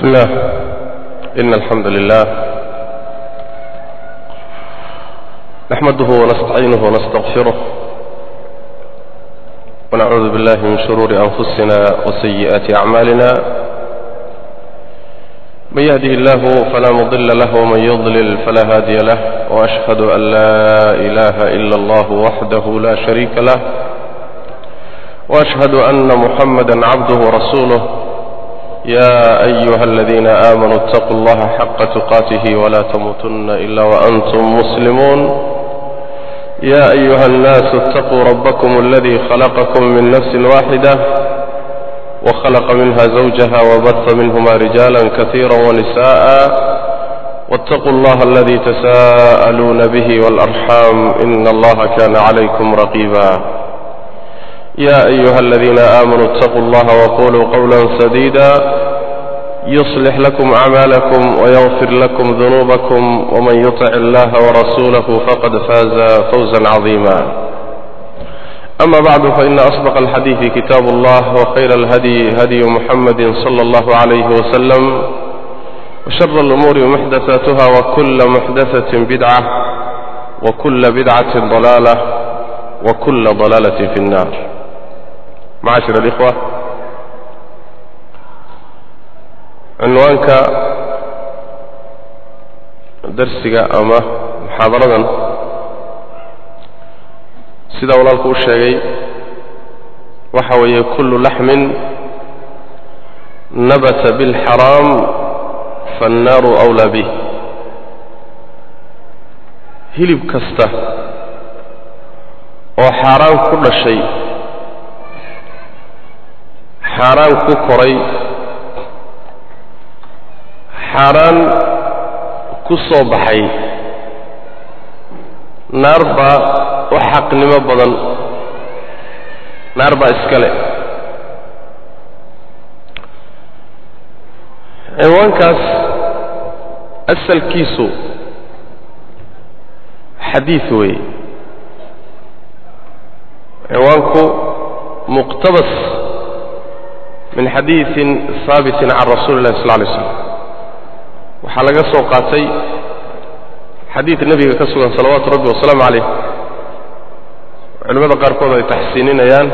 بسم الله إن الحمد لله نحمده ونستعينه ونستغفره ونعوذ بالله من شرور أنفسنا وسيئات أعمالنا من يهده الله فلا مضل له ومن يضلل فلا هادي له وأشهد أن لا إله إلا الله وحده لا شريك له وأشهد أن محمدا عبده ورسوله يا أيها الذين آمنوا اتقوا الله حق تقاته ولا تموتن إلا وأنتم مسلمون يا أيها الناس اتقوا ربكم الذي خلقكم من نفس واحدة وخلق منها زوجها وبث منهما رجالا كثيرا ونساء واتقوا الله الذي تساءلون به والأرحام إن الله كان عليكم رقيبا يا أيها الذين آمنوا اتقوا الله وقولوا قولا سديدا يصلح لكم أعمالكم ويغفر لكم ذنوبكم ومن يطع الله ورسوله فقد فاز فوزا عظيما أما بعد فإن أصدق الحديث كتاب الله وخير الهدي هدي محمد صلى الله عليه وسلم وشر الأمور محدثاتها وكل محدثة بدعة وكل بدعة ضلالة وكل ضلالة في النار معاشر الإخوة cinwaanka darsiga ama muxaadaradan sida walaalku u sheegay waxa weeye kullu laxmin nabata biاlxaraam faannaaru أwlaa bih hilib kasta oo xaaraan ku dhashay xaaraan ku koray xaaraan ku soo baxay naar baa u xaqnimo badan naar baa iska le cinwaankaas asalkiisu xadiid weeye cinwaanku muqtabas min xadiidin haabitin can rasuuli illahi sal lla alay slam waxaa laga soo qaatay xadiid nebiga ka sugan salawaatu rabbi wasalaamu calayh culimmada qaarkood ay taxsiininayaan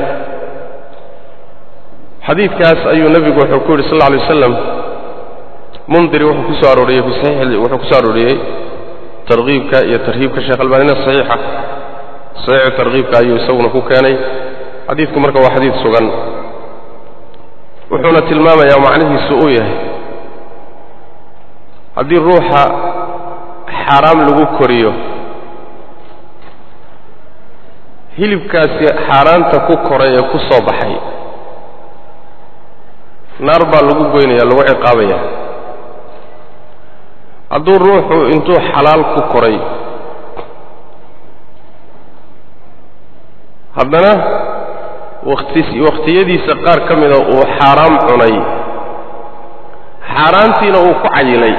xadiidkaas ayuu nebigu wuxuu ku yidhi sal alla alay wasalam mundiri wuxuu ku soo arooriyey fi saxiix wuxuu ku soo arooriyey tarkiibka iyo tarhiibka sheekh albaanina saxiixa saxiixu tarkiibka ayuu isaguna ku keenay xadiidku marka waa xadiid sugan wuxuuna tilmaamayaa macnihiisu uu yahay haddii ruuxa xaaraam lagu koriyo hilibkaasi xaaraanta ku koray ee ku soo baxay naar baa lagu goynaya lagu ciqaabaya hadduu ruuxu intuu xalaal ku koray haddana wati wakhtiyadiisa qaar ka mida uu xaaraam cunay xaaraantiina uu ku cayilay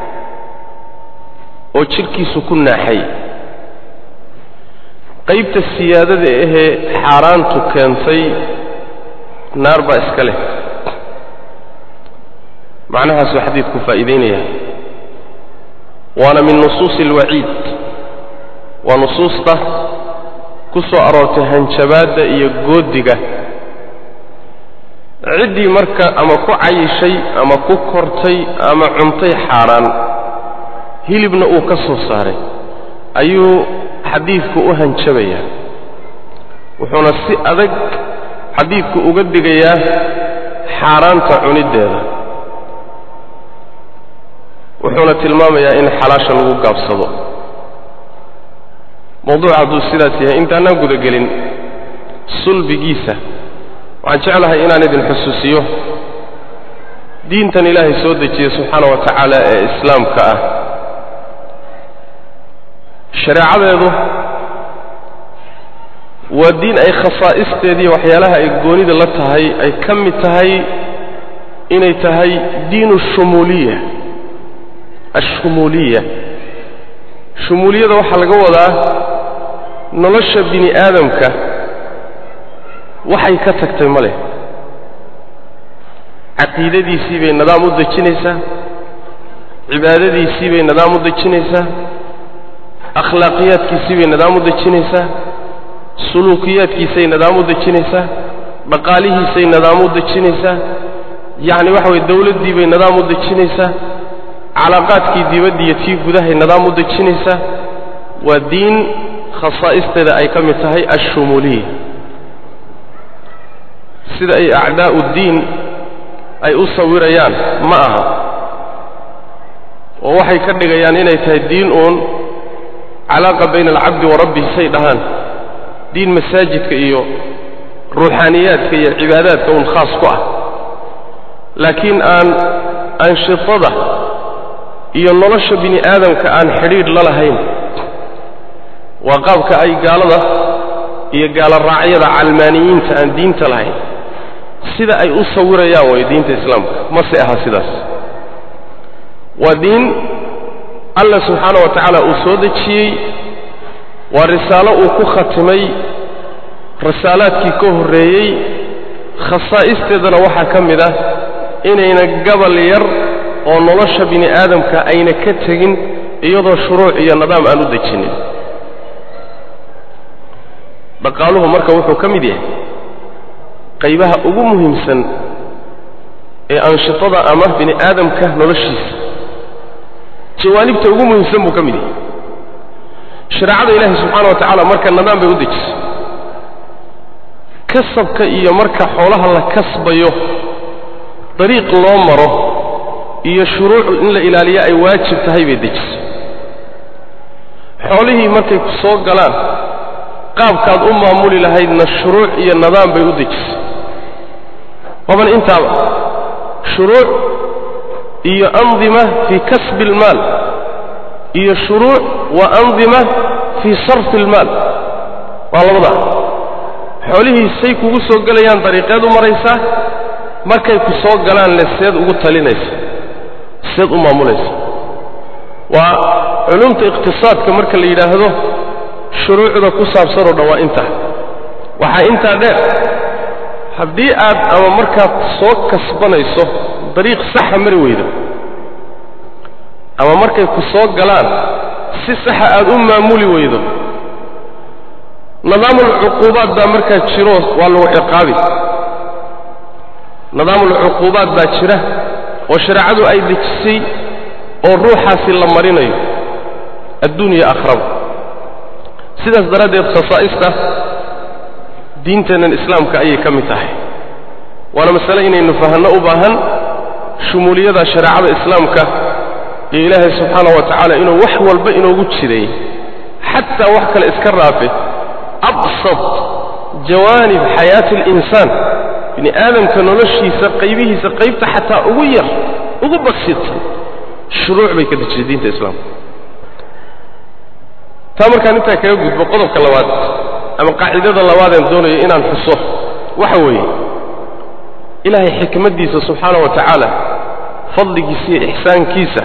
oo jidhkiisu ku naaxay qaybta siyaadada ahee xaaraantu keentay naar baa iska leh macnahaasuu xadiidku faa'iidaynaya waana min nusuusi alwaciid waa nusuusta ku soo aroortay hanjabaadda iyo goodiga ciddii marka ama ku cayishay ama ku kortay ama cuntay xaaraan hilibna uu ka soo saaray ayuu xadiidku u hanjabayaa wuxuuna si adag xadiidku uga digayaa xaaraanta cuniddeeda wuxuuna tilmaamayaa in xalaasha lagu gaabsado mawduuca hadduu sidaas yahay intaanaan gudagelin sulbigiisa waxaan jeclahay inaan idin xusuusiyo diintan ilaahay soo dejiyey subxaana wa tacaala ee islaamka ah shareecadeedu waa diin ay khasaa'isteediiyo waxyaalaha ay goonida la tahay ay ka mid tahay inay tahay diinu shumuuliya ashumuuliya shumuuliyada waxaa laga wadaa nolosha bini aadamka waxay ka tagtay ma leh caqiidadiisii bay nidaam u dejinaysaa cibaadadiisii bay nidaam u dejinaysaa akhlaaqiyaadkiisii bay nidaam u dejinaysaa suluukiyaadkiisay nidaam u dejinaysaa dhaqaalihiisay nidaam u dejinaysaa yacni waxa weye dawladdii bay nidaam u dejinaysaa calaaqaadkii dibadda iyo tii gudahay nidaam u dejinaysaa waa diin khasaa'isteeda ay ka mid tahay ashumuuliya sida ay acdaa'u ddiin ay u sawirayaan ma aha oo waxay ka dhigayaan inay tahay diin uun calaaqa bayna alcabdi wa rabbihi say dhahaan diin masaajidka iyo ruuxaaniyaadka iyo cibaadaadka uun khaas ku ah laakiin aan anshitada iyo nolosha bini aadamka aan xidhiidh la lahayn waa qaabka ay gaalada iyo gaalo raacyada calmaaniyiinta aan diinta lahayn sida ay u sawirayaan way diinta islaamka mase aha sidaas waa diin alla subxaana wa tacaala uu soo dejiyey waa risaalo uu ku khatimay risaalaadkii ka horreeyey khasaa'isteedana waxaa ka mid ah inayna gabal yar oo nolosha bini aadamka ayna ka tegin iyadoo shuruuc iyo nidaam aan u dejinin dhaqaaluhu marka wuxuu ka mid yahay qaybaha ugu muhiimsan ee anshitada ama bini aadamka noloshiisa jawaanibta ugu muhiimsan buu ka mid yahay shareecada ilaahi subxaana wa tacaala marka nidaam bay u dejisay kasabka iyo marka xoolaha la kasbayo dariiq loo maro iyo shuruucu in la ilaaliyo ay waajib tahay bay dejisay xoolihii markay ku soo galaan qaabkaad u maamuli lahaydna shuruuc iyo nidaam bay u dejisay waban intaaba shuruuc iyo andima fii kasbi almaal iyo shuruuc wa andima fii sarfi almaal waa labadaa xoolihii say kugu soo gelayaan dariiqeed u maraysaa markay ku soo galaan le seed ugu talinaysa seed u maamulaysa waa culumta iqtisaadka marka la yidhaahdo shuruucda ku saabsanoo dhan waa intaa waxaa intaa dheer haddii aad ama markaad soo kasbanayso dariiq saxa mari weydo ama markay ku soo galaan si saxa aad u maamuli weydo nidaamulcuquubaad baa markaa jiro waa lagu ciqaabi nidaamulcuquubaad baa jira oo shareecadu ay dejisay oo ruuxaasi la marinayo adduunya akhraba sidaas daraaddeed khasaa'ista diinteennan islaamka ayay ka mid tahay waana masale inaynu fahanno u baahan shumuuliyada shareecada islaamka iyo ilaahay subxaana wa tacaala inuu wax walba inoogu jiray xataa wax kale iska raafe absad jawaanib xayaati alinsaan bini aadamka noloshiisa qaybihiisa qaybta xataa ugu yar ugu basiidsan shuruuc bay ka dejisay diinta islaamka taa markaan intaa kaga gudbo qodobka labaad ama qaacidada labaadeen doonayo inaan xuso waxa weeye ilaahay xikmaddiisa subxaana wa tacaala fadligiisa iyo ixsaankiisa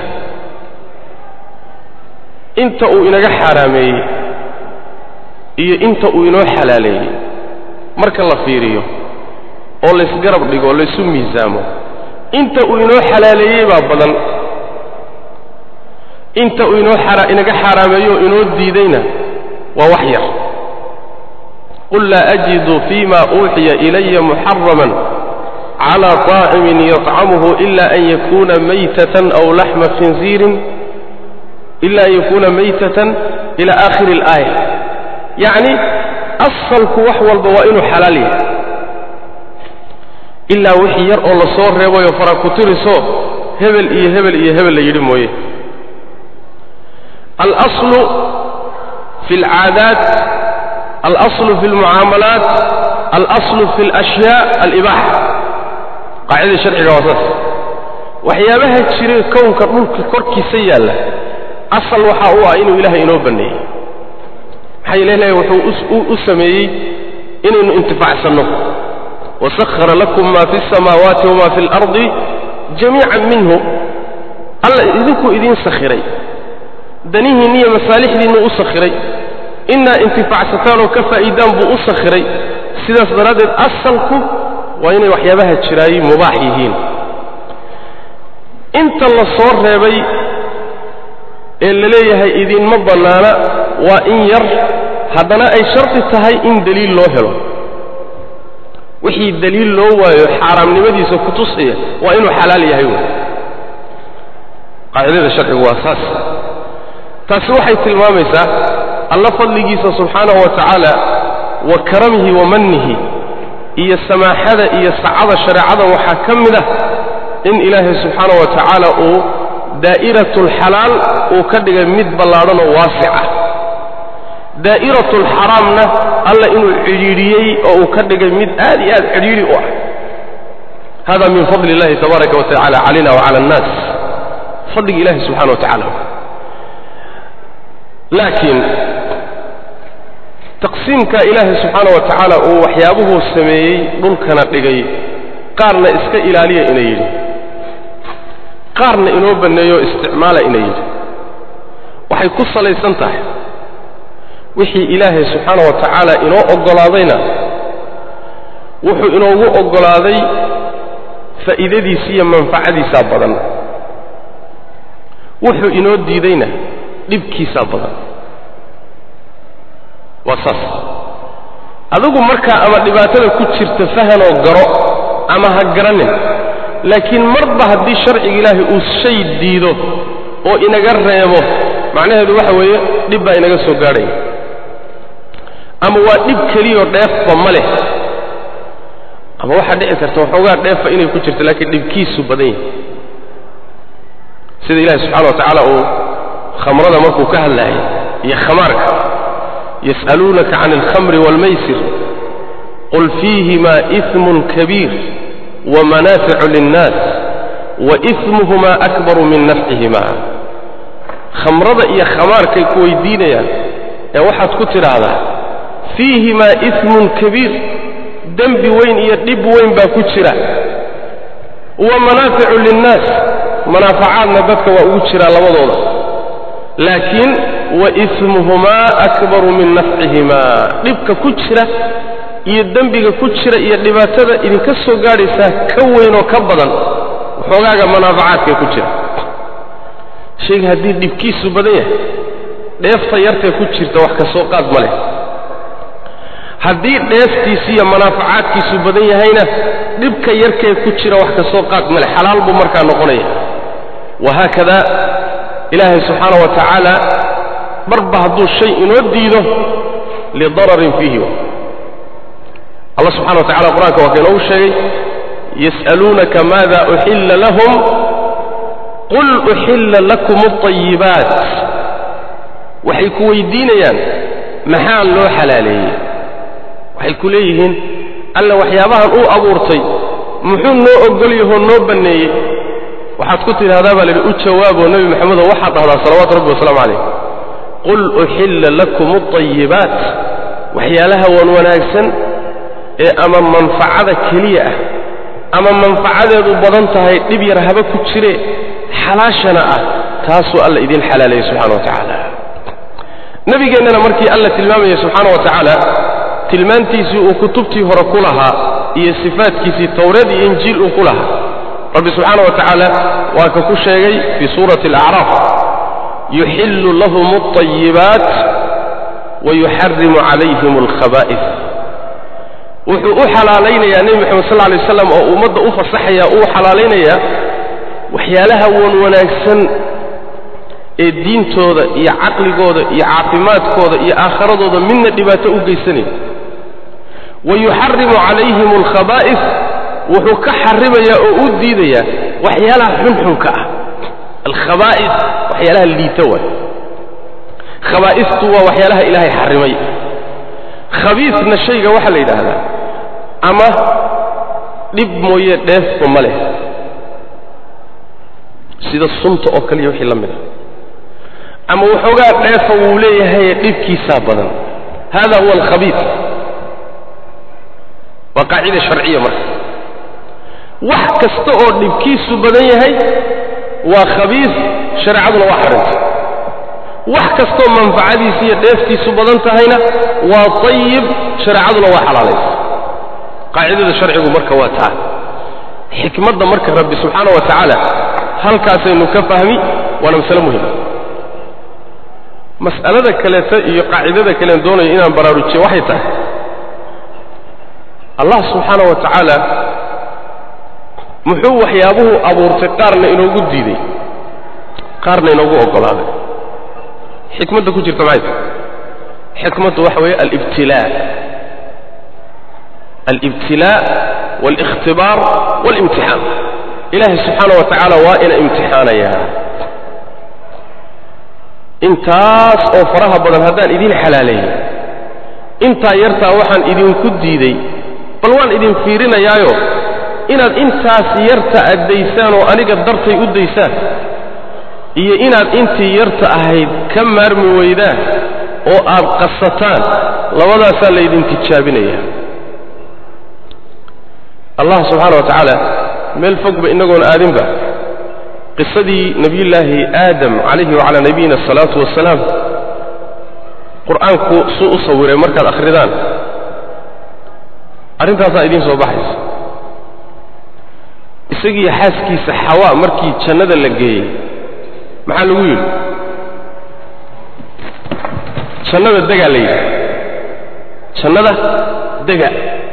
inta uu inaga xaaraameeyey iyo inta uu inoo xalaaleeyey marka la fiiriyo oo laysgarab dhigo o laysu miisaamo inta uu inoo xalaaleeyey baa badan inta uu inoo inaga xaaraameeyo o inoo diidayna waa wax yar qul laa ajidu fima uuxiya ilaya muxaraman cala طaacimin yطcamuhu ila an yakuna maytatan aw laxma khinziirin ila an yakuna maytatan ila aakhiri اlaaya yacni asalku wax walba waa inuu xalaal yahay ilaa wixii yar oo la soo reebayo fara ku tiriso hebel iyo hebel iyo hebel la yidhi mooye alaslu fi alcaadaat alaslu fi almucaamalaat alaslu fi alashyaa alibaaxa qaacidada sharciga waa saas waxyaabaha jira kownka dhulka korkiisa yaalla asal waxaa u ah inuu ilaahay inoo banneeyey maxaa yeele ilahay wuxuu u sameeyey inaynu intifaacsanno wasakhara lakum ma fi alsamaawaati wama fi alardi jamiican minhu alla idinkuu idiin sakhiray danihiinni iyo masaalixdiinnu u sakhiray inaa intifaacsataan oo ka faa'iidaan buu u sakhiray sidaas daraaddeed asalku waa inay waxyaabaha jiraayi mubaax yihiin inta la soo reebay ee la leeyahay idinma bannaana waa in yar haddana ay shardi tahay in deliil loo helo wixii deliil loo waayo xaaraamnimadiisa ku tusaya waa inuu xalaal yahay wey qaacidada sharcigu waa saas taasi waxay tilmaamaysaa alla fadligiisa subxaanahu wa tacaala wa karamihi wa mannihi iyo samaaxada iyo sacada shareecada waxaa ka mid ah in ilaahay subxaanahu wa tacaala uu daa'iratlxalaal uu ka dhigay mid ballaadhan oo waasic ah daa'iratlxaraamna alla inuu cidhiidhiyey oo uu ka dhigay mid aad iyo aad cidhiidhi u ah hada min fadli illahi tabaaraka wa tacala calayna wacala annaas fadliga ilahi subxana wa tacala laakiin taqsiimka ilaahay subxaana wa tacaala uu waxyaabuhuu sameeyey dhulkana dhigay qaarna iska ilaaliya ina yidhi qaarna inoo banneeyo isticmaala ina yidhi waxay ku salaysan tahay wixii ilaahay subxaana wa tacaala inoo oggolaadayna wuxuu inoogu oggolaaday faa'iidadiisa iyo manfacadiisaa badan wuxuu inoo diidayna dhibkiisaa badan waa saas adigu markaa ama dhibaatada ku jirta fahanoo garo ama ha garanin laakiin marba haddii sharciga ilaahay uu shay diido oo inaga reebo macnaheedu waxa weeye dhib baa inaga soo gaadhaya ama waa dhib keliyoo dheefba ma leh ama waxaa dhici karta waxoogaa dheefa inay ku jirto laakiin dhibkiisu badan yahay sida ilahi subxana wa tacaala uu khamrada markuu ka hadlaayay iyo khamaarka yas'aluunaka can alkhamri waalmaysir qul fiihima ismun kabiir wamanaaficu linnaas waismuhuma akbaru min nafcihima khamrada iyo khamaarkay ku weydiinayaan ee waxaad ku tidhaahdaa fiihimaa ismun kabiir dembi weyn iyo dhib weyn baa ku jira wa manaaficu linnaas manaafacaadna dadka waa ugu jiraa labadooda laakiin wa ismuhumaa akbaru min nafcihimaa dhibka ku jira iyo dembiga ku jira iyo dhibaatada idinka soo gaadhaysaa ka weynoo ka badan waxoogaaga manaafacaadkee ku jira shayga haddii dhibkiisu badan yahay dheefta yartee ku jirta wax ka soo qaad ma leh haddii dheeftiisi iyo manaafacaadkiisu badan yahayna dhibka yarkee ku jira wax ka soo qaad ma leh xalaal buu markaa noqonaya wahaakada ilaahay subxaana wa tacaala marba hadduu shay inoo diido lidararin fiihi allah subxana wa tacala qur-aanka waa ka inoogu sheegay yas'aluunaka maada uxilla lahum qul uxilla lakum alطayibaat waxay ku weydiinayaan maxaa loo xalaaleeyey waxay ku leeyihiin alla waxyaabahan uu abuurtay muxuu noo ogol yahoo noo banneeyey waxaad ku tidhahdaa baa la yidhi u jawaaboo nebi maxamedo waxaad dhahdaa salawaatu rabbi wasalaamu calayh qul uxilla lakum alطayibaat waxyaalaha wan wanaagsan ee ama manfacada keliya ah ama manfacadeedu badan tahay dhib yar haba ku jire xalaashana ah taasuu alla idiin xalaaleeyey subxana wa tacaala nebigeennana markii alla tilmaamayey subxaana wa tacaala tilmaantiisii uu kutubtii hore ku lahaa iyo sifaadkiisii towreed iyo injiil uu ku lahaa rabbi subxaana wa tacaala waa ka ku sheegay fii suurati alacraaf yuxillu lahum alطayibaat wayuxarimu calayhim alkhaba'is wuxuu u xalaalaynayaa nebi moxamed sal lay waslam oo ummadda u fasaxaya uu xalaalaynayaa waxyaalaha wan wanaagsan ee diintooda iyo caqligooda iyo caafimaadkooda iyo aakharadooda midna dhibaato u geysanaya wayuxarimu calayhim alkhabaa'is wuxuu ka xarimayaa oo u diidayaa waxyaalaha xunxunka ah alkhabaa'is waxyaalaha liita waay khabaa'istu waa waxyaalaha ilaahay xarimay khabiisna shayga waxaa la yidhaahdaa ama dhib mooye dheefba ma leh sida sunta oo kaliya wixii la mid a ama waxoogaa dheefa wuu leeyahay dhibkiisaa badan hada huwa alkhabiis waa qaacida sharciya marka wax kasta oo dhibkiisu badan yahay waa khabiis shareecaduna waa xarintay wax kastoo manfacadiisu iyo dheeftiisu badan tahayna waa tayib shareecaduna waa xalaalaysa qaacidada sharcigu marka waa taa xikmadda marka rabbi subxaana wa tacaala halkaasaynu ka fahmi waana masale muhima mas'alada kaleeta iyo qaacidada kalean doonayo inaan baraarujiyo waxay tahay allah subxaana wa tacaala muxuu waxyaabuhu abuurtay qaarna inoogu diiday qaarna inoogu oggolaaday xikmadda ku jirta maxay tahay xikmaddu waxa weeye alibtilaa alibtilaa waalikhtibaar waalimtixaan ilaahay subxaana wa tacaala waa ina imtixaanayaa intaas oo faraha badan haddaan idin xalaaleeyey intaa yartaa waxaan idinku diiday bal waan idin fiirinayaayo inaad intaas yarta addaysaan oo aniga dartay u daysaan iyo inaad intii yarta ahayd ka maarmi weydaan oo aad qasataan labadaasaa laydin tijaabinaya allah subxaana wa tacaala meel fogba inagoon aadinba qisadii nebiyullaahi aadam calayhi wacalaa nabiyina asalaatu wasalaam qur-aanku suu u sawiray markaad akhridaan arrintaasaa idiin soo baxaysa isagiiyo xaaskiisa xawaa markii jannada la geeyey maxaa lagu yidhi jannada degaa la yidhi jannada dega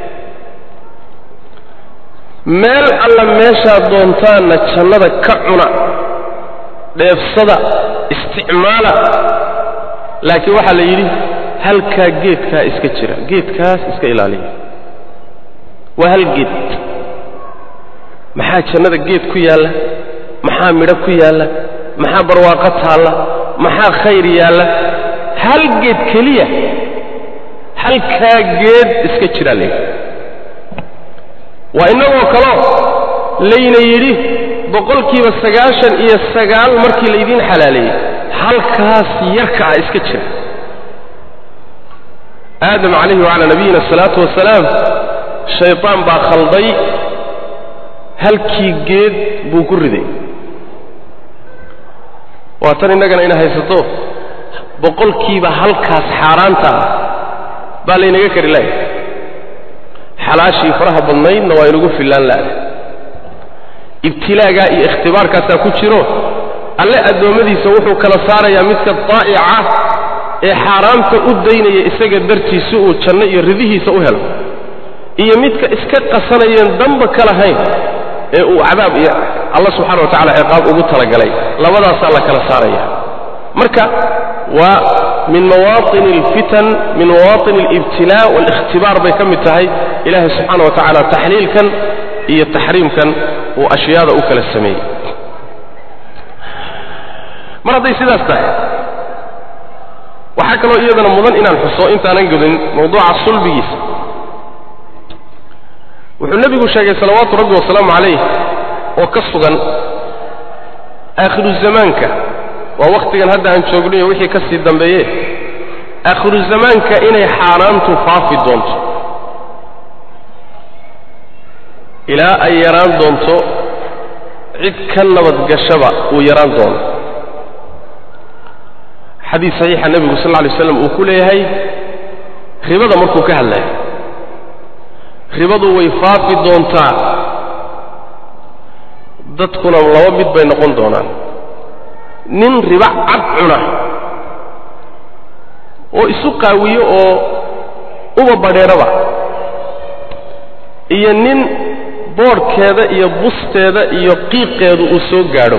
meel alla meeshaad doontaanna jannada ka cuna dheefsada isticmaala laakiin waxaa la yidhi halkaa geedkaa iska jira geedkaas iska ilaaliya waa hal geed maxaa jannada geed ku yaalla maxaa midho ku yaalla maxaa barwaaqo taalla maxaa khayr yaalla hal geed keliya halkaa geed iska jiraa layidhi waa innagoo kaloo layna yidhi boqolkiiba sagaashan iyo sagaal markii laydiin xalaaleeyey halkaas yarka ah iska jira aadam calayhi wacalaa nabiyina asalaatu wasalaam shaytaan baa khalday halkii geed buu ku riday waa tan innagana ina haysato boqolkiiba halkaas xaaraanta ah baa laynaga kari lahay xalaashii faraha badnaydna waa inugu fillaan la'da ibtilaagaa iyo ikhtibaarkaasaa ku jiro alle addoommadiisa wuxuu kala saarayaa midka daa'ica ee xaaraamta u daynaya isaga dartii si uu janno iyo ridihiisa u helo iyo midka iska qasanayeen damba ka lahayn ee uu cadaab iyo alla subxana wa tacala ciqaab ugu talagalay labadaasaa la kala saaraya marka waa min mawaaطin اlfitan min mawaaطin اlibtilaa wاlikhtibaar bay ka mid tahay ilaahay subxaana wa tacaala taxliilkan iyo taxriimkan uu ashyaada u kala sameeyey mar hadday sidaas tahay waxaa kaloo iyadana mudan inaan xuso intaanan gudin mawduuca sulbigiisa wuxuu nebigu sheegay salawaatu rabbi wasalaamu calayh oo ka sugan aakhiru zamaanka waa wakhtigan hadda aan joognayo wixii ka sii dambeeye aakhiru zamaanka inay xaaraantu faafi doonto ilaa ay yaraan doonto cid ka nabadgashaba uu yaraan doono xadiis saxiixa nebigu sal lla lay slam uu ku leeyahay ribada markuu ka hadlaya ribadu way faafi doontaa dadkuna laba mid bay noqon doonaan nin riba cad cuna oo isu qaawiyo oo uba badheeraba iyo nin boodhkeeda iyo busteeda iyo qiiqeedu uu soo gaadho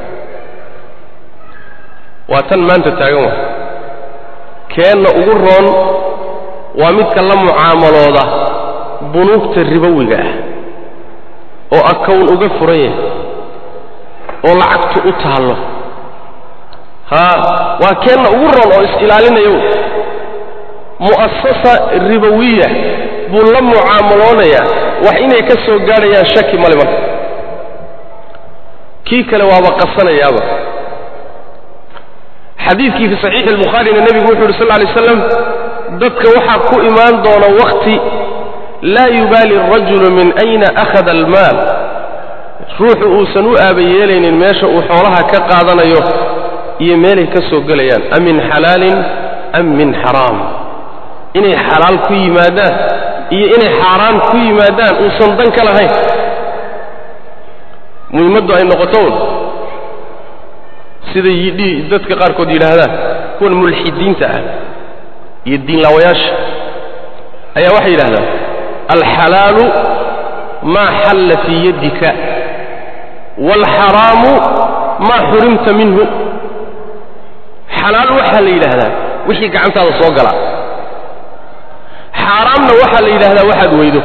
waa tan maanta taagan wa keenna ugu roon waa midka la mucaamalooda bunuugta ribowiga ah oo akown uga furan yahay oo lacagtu u taallo haa waa keenna ugu roon oo is-ilaalinayo mu'asasa ribowiya buu la mucaamaloonayaa wax inay ka soo gaadhayaan shaki male marka kii kale waaba qasanayaaba xadiidkii fi saxiixi albukhaarina nebigu wuxu uhi sal lla alay slam dadka waxaa ku imaan doona wakhti laa yubaali arajulu min ayna akhada almaal ruuxu uusan u aaba yeelaynin meesha uu xoolaha ka qaadanayo iyo meelay ka soo gelayaan am min xalaalin am min xaraam inay xalaal ku yimaadaan iyo inay xaaraan ku yimaadaan uusan dan ka lahayn muhimmaddu ay noqotoun siday yidhi dadka qaarkood yidhaahdaan kuwan mulxidiinta ah iyo diinlaawayaasha ayaa waxay yidhahdaan alxalaalu maa xalla fii yaddika waalxaraamu maa xurimta minhu xalaal waxaa la yidhaahdaa wixii gacantaada soo gala xaaraamna waxaa la yidhaahdaa waxaad weydo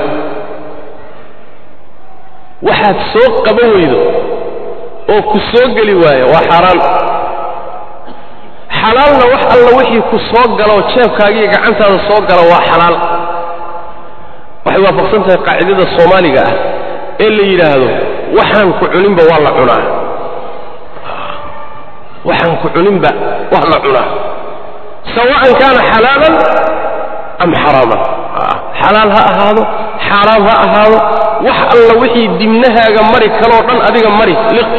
waxaad soo qaban weydo oo ku soo geli waaya waa xaaraan xalaalna wax alla wixii ku soo galaoo jeebkaagiiyo gacantaada soo gala waa xalaal waxay waafaqsan tahay qaacidada soomaaliga ah ee la yidhaahdo waxaan ku cuninba waa la cunaa waxaan ku cuninba waa la cunaa sawa'an kaana xalaalan am xaraaman xalaal ha ahaado xaaraam ha ahaado wax alla wixii dimnahaaga mari kaloo dhan adiga mari liq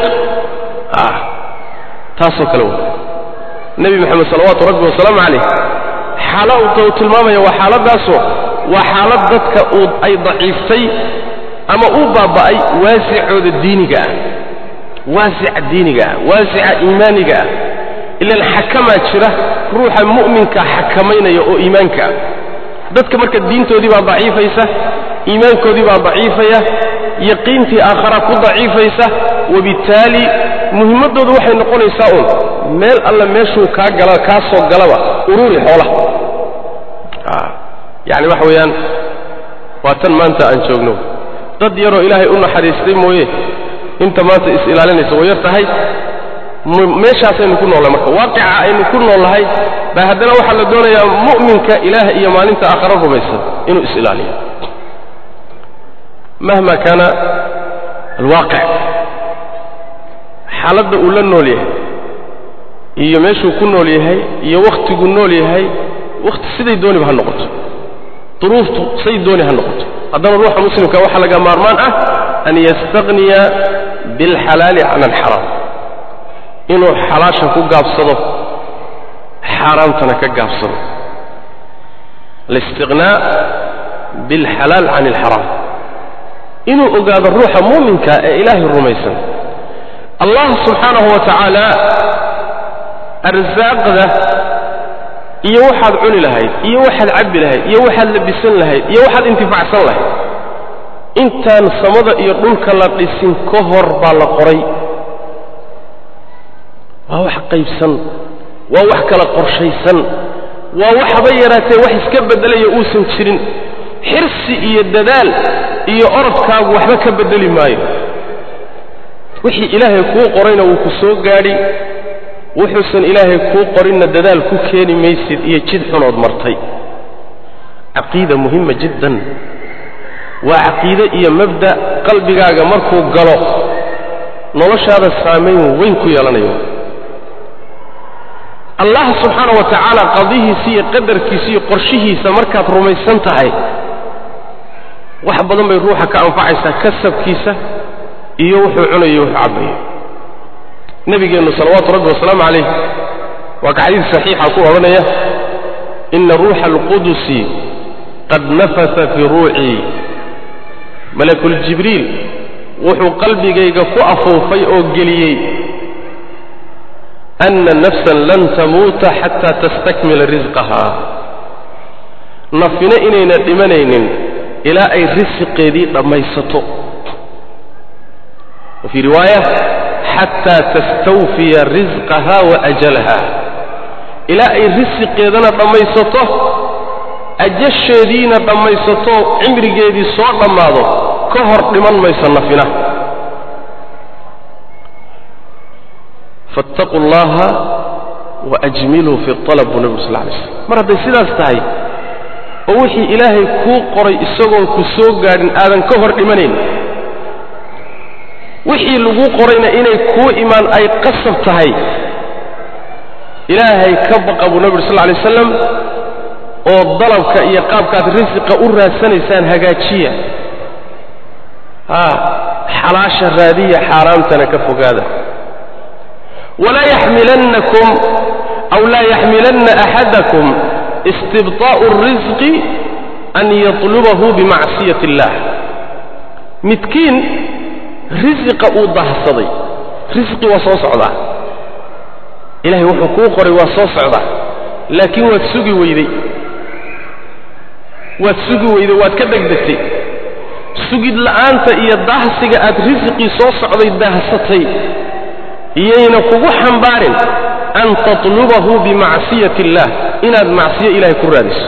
taasoo kale w nebi moxamed salawaatu rabbi wasalaamu calayh xaalada uu tilmaamaya waa xaaladaasoo waa xaalad dadka uu ay daciiftay ama uu baaba'ay waasicooda diiniga ah waasica diiniga ah waasica iimaaniga ah ilaan xakamaa jira ruuxa mu'minka xakamaynaya oo iimaanka ah dadka marka diintoodii baa daciifaysa iimaankoodii baa daciifaya yaqiintii aakhara ku daciifaysa wabittaali muhimmaddoodu waxay noqonaysaa uun meel alle meeshuu kaa gala kaa soo galaba ururi xoolaha yacni waxa weeyaan waa tan maanta aan joogno dad yaroo ilaahay u naxariistay mooye inta maanta is-ilaalinaysa way yar tahay meeshaasaynu ku noollahay marka waaqica aynu ku noolnahay baa haddana waxaa la doonayaa mu'minka ilaah iyo maalinta aakhare rumaysan inuu is-ilaaliyo mahma kaana alwaaqic xaaladda uu la nool yahay iyo meeshuu ku nool yahay iyo wakhtiguu nool yahay wakhti siday dooniba ha noqoto duruuftu say dooni ha noqoto haddana ruuxa muslimka waxaa laga maarmaan ah an yastaqniya bilxalaali can alxaraam inuu xalaasha ku gaabsado xaaraamtana ka gaabsado alistiqnaa bilxalaal can alxaraam inuu ogaado ruuxa muuminka ee ilaahay rumaysan allah subxaanahu wa tacaala arsaaqda iyo waxaad cuni lahayd iyo waxaad cabbi lahayd iyo waxaad labisan lahayd iyo waxaad intifacsan lahayd intaan samada iyo dhulka la dhisin ka hor baa la qoray waa wax qaybsan waa wax kala qorshaysan waa waxba yaraatee wax iska beddelaya uusan jirin xirsi iyo dadaal iyo orodkaagu waxba ka beddeli maayo wixii ilaahay kuu qorayna wuu ku soo gaadhi wuxuusan ilaahay kuu qorinna dadaal ku keeni maysid iyo jid xunood martay caqiida muhima jiddan waa caqiide iyo mabda' qalbigaaga markuu galo noloshaada saamayn weyn ku yeelanayo allah subxaana wa tacaala qadihiisa iyo qadarkiisa iyo qorshihiisa markaad rumaysan tahay wax badan bay ruuxa ka anfacaysaa kasabkiisa iyo wuxuu cunayo wuxuu cabbayo nebigeennu salawaatu rabbi wasalaamu calayh waa ka xadiis saxiixa ku odhanaya ina ruuxa alqudusi qad nafasa fii ruucii malakuljibriil wuxuu qalbigayga ku afuufay oo geliyey ana nafsan lan tamuuta xataa tastakmila risqaha nafina inayna dhimanaynin ilaa ay risiqeedii dhammaysato wa fii riwaaya xataa tastawfiya risqaha wa ajalaha ilaa ay risiqeedana dhammaysato ajasheediina dhammaysato cimrigeedii soo dhammaado ka hor dhiman mayso nafina faاttaquu اllaha waajmiluu fi اطalab buu nebigu sal lay slam mar hadday sidaas tahay oo wixii ilaahay kuu qoray isagoon ku soo gaadhin aadan ka hor dhimanayn wixii laguu qorayna inay kuu imaan ay qasab tahay ilaahay ka baqa buu nebi uri sal lay waslam oo dalabka iyo qaabkaad risiqa u raadsanaysaan hagaajiya haa xalaasha raadiya xaaraamtana ka fogaada walaa yaxmilannakum aw laa yaxmilanna axadakum istibطaa'u الrisqi an yatlubahu bimacsiyati اllah midkiin risiqa uu dahsaday risqi waa soo socdaa ilahay wuxuu kuu qoray waa soo socdaa laakiin waad sugi weyday waad sugi weyday waad ka dhegdegtay sugid la'aanta iyo daahsiga aad risiqii soo socday daahsatay iyayna kugu xambaarin an tatlubahu bimacsiyati illaah inaad macsiyo ilahay ku raadiso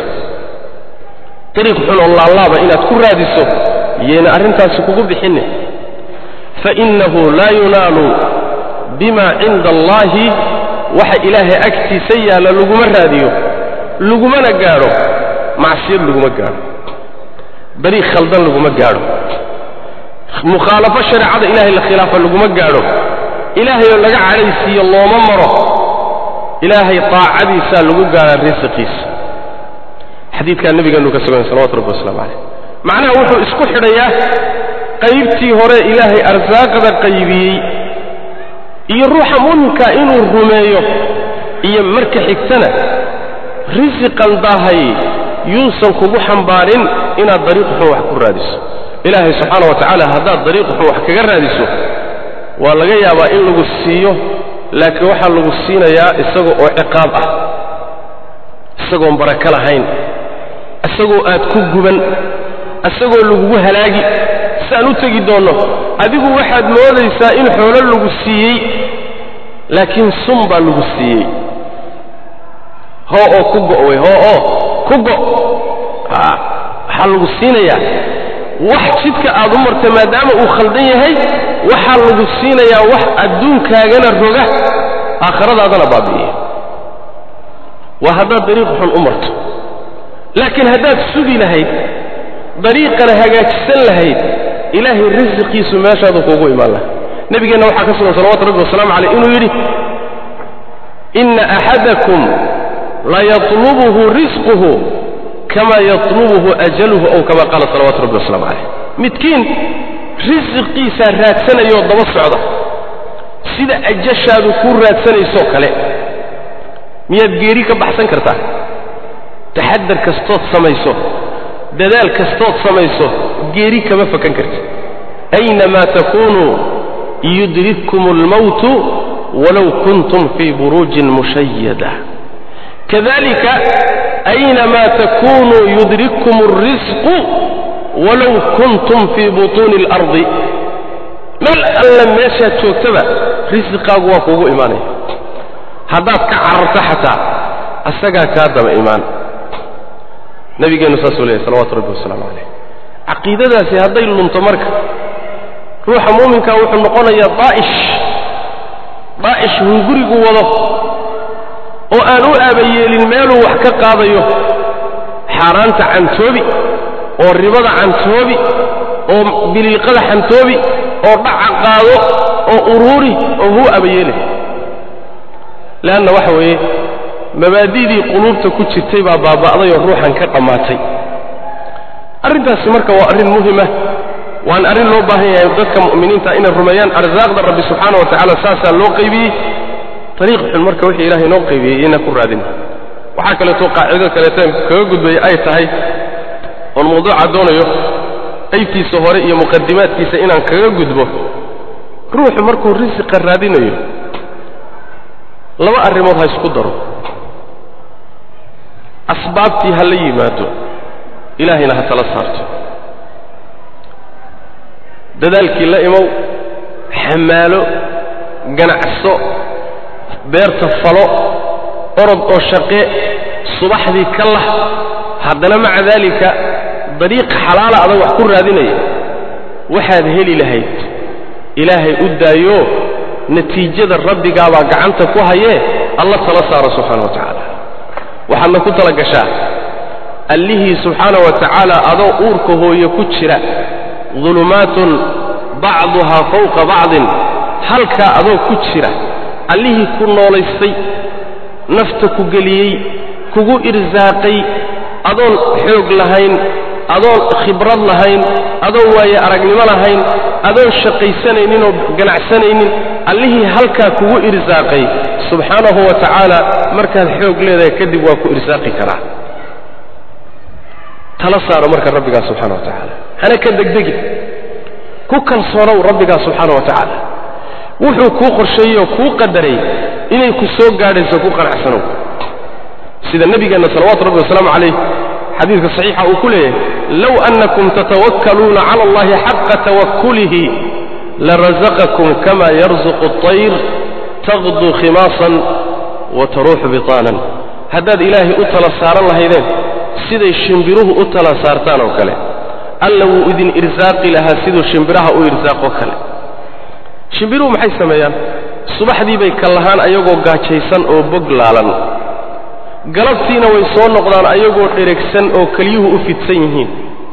dariiq xun oo laalaaba inaad ku raadiso iyayna arrintaasi kugu bixinne fainnahu laa yunaalu bima cinda allahi waxa ilaahay agtiisa yaalla laguma raadiyo lagumana gaadho macsiyad laguma gaadho dariiq khaldan laguma gaadho mukhaalafo shareecada ilahay la khilaafa laguma gaadho ilaahay oo laga cadhaysiiyo looma maro ilaahay taacadiisaa lagu gaadhaa risiqiisa xadiidkaa nabigeenu ka sugan salawatu rabbi waslamu calayh macnaha wuxuu isku xidhayaa qaybtii hore ilaahay arsaaqada qaybiyey iyo ruuxa muminkaa inuu rumeeyo iyo marka xigtana risiqan daahay yuusan kugu xambaarin inaad dariiq xun wax ku raadiso ilaahay subxaana wa tacaala haddaad dariiq xun wax kaga raadiso waa laga yaabaa in lagu siiyo laakiin waxaa lagu siinayaa isaga oo ciqaab ah isagoon barako lahayn isagoo aad ku guban isagoo lagugu halaagi siaan u tegi doonno adigu waxaad moodaysaa in xoolo lagu siiyey laakiin sun baa lagu siiyey hoo oo ku go' wey hoo oo ku go' waxaa lagu siinayaa wax jidka aad u marta maadaama uu khaldan yahay waxaa lagu siinayaa wax adduunkaagana roga aakhiradaadana baabi'iya waa haddaad dariiq xun u marto laakiin haddaad sugi lahayd dariiqana hagaajisan lahayd ilaahay risiqiisu meeshaadu kuugu imaan laha nebigeenna waxaa ka sugan salawatu rabbi wasalaamu caleyh inuu yidhi inna axadakum layatlubuhu risquhu kama yatlubuhu ajaluhu ow kama qaala salawatu rabbi wasalaamu caleyh midkiin risiqiisaa raadsanayoo daba socda sida ajashaadu kuu raadsanaysoo kale miyaad geeri ka baxsan kartaa taxadar kastood samayso dadaal kastood samayso geeri kama fakan karti aynamaa takunuu yudrikkum almawtu walow kuntum fii buruujin mushayada kadalika aynamaa takunuu yudrikkum alrisqu walow kuntum fii butuuni اlardi meel alla meeshaad joogtaba risiqaagu waa kuugu imaanaya haddaad ka cararto xataa asagaa kaa daba imaan nabigeennu saasuu leeyahy salawatu rabbi wasalaamu calayh caqiidadaasi hadday lunto marka ruuxa muuminkaa wuxuu noqonayaa daa'ish daa'ish hungurigu wado oo aan u aabayeelin meeluu wax ka qaadayo xaaraanta cantoobi oo ribada cantoobi oo biliiqada xantoobi oo dhaca qaado oo uruuri oo huu aabayeelin leanna waxa weeye mabaadi'dii quluubta ku jirtay baa baaba'day oo ruuxan ka dhammaatay arrintaasi marka waa arrin muhima waan arrin loo baahan yahay dadka mu'miniinta inay rumeeyaan arsaaqda rabbi subxaana wa tacaala saasaa loo qaybiyey ariiq xun marka wixii ilahay noo qaybiyey ina ku raadin waxaa kaleeto qaacido kaleeto kaga gudbaya ay tahay oon mawduuca doonayo qaybtiisa hore iyo muqadimaadkiisa inaan kaga gudbo ruuxu markuu risiqa raadinayo laba arrimood ha isku daro asbaabtii ha la yimaado ilaahayna ha tala saarto dadaalkii la imow xamaalo ganacso beerta falo orod oo shaqe subaxdii ka lah haddana maca daalika dariiq xalaala adag wax ku raadinaya waxaad heli lahayd ilaahay u daayo natiijada rabbigaabaa gacanta ku hayee alla tala saaro subxaana wa tacaala waxaadna ku tala gashaa allihii subxaana wa tacaala adoo uurka hooye ku jira dulumaatun bacduhaa fawqa bacdin halkaa adoo ku jira allihii ku noolaystay nafta ku geliyey kugu irsaaqay adoon xoog lahayn adoon khibrad lahayn adoon waaye aragnimo lahayn adoon shaqaysanaynin oo ganacsanaynin allihii halkaa kugu irsaaqay subxaanahu wa tacaala markaad xoog leedahay kadib waa ku irsaaqi karaa tala saaro marka rabbigaa subxana wa tacaala hana ka degdegin ku kalsoonow rabbigaa subxaana wa tacaala wuxuu kuu qorsheeyey oo kuu qadaray inay ku soo gaadhayso ku qanacsanow sida nebigeenna salawaatu rabbi wasalaamu calayh xadiidka saxiixa uu ku leeyahay low annakum tatawakkaluuna cala allahi xaqa tawakkulihi larazaqakum kama yarzuqu اطayr taqdu khimaasan wa taruuxu bitaanan haddaad ilaahay u tala saaran lahaydeen siday shimbiruhu u tala saartaan oo kale alla wuu idin irsaaqi lahaa siduu shimbiraha u irsaaqoo kale shimbiruhu maxay sameeyaan subaxdii bay kallahaan ayagoo gaajaysan oo bog laalan galabtiina way soo noqdaan ayagoo dheregsan oo kelyuhu u fidsan yihiin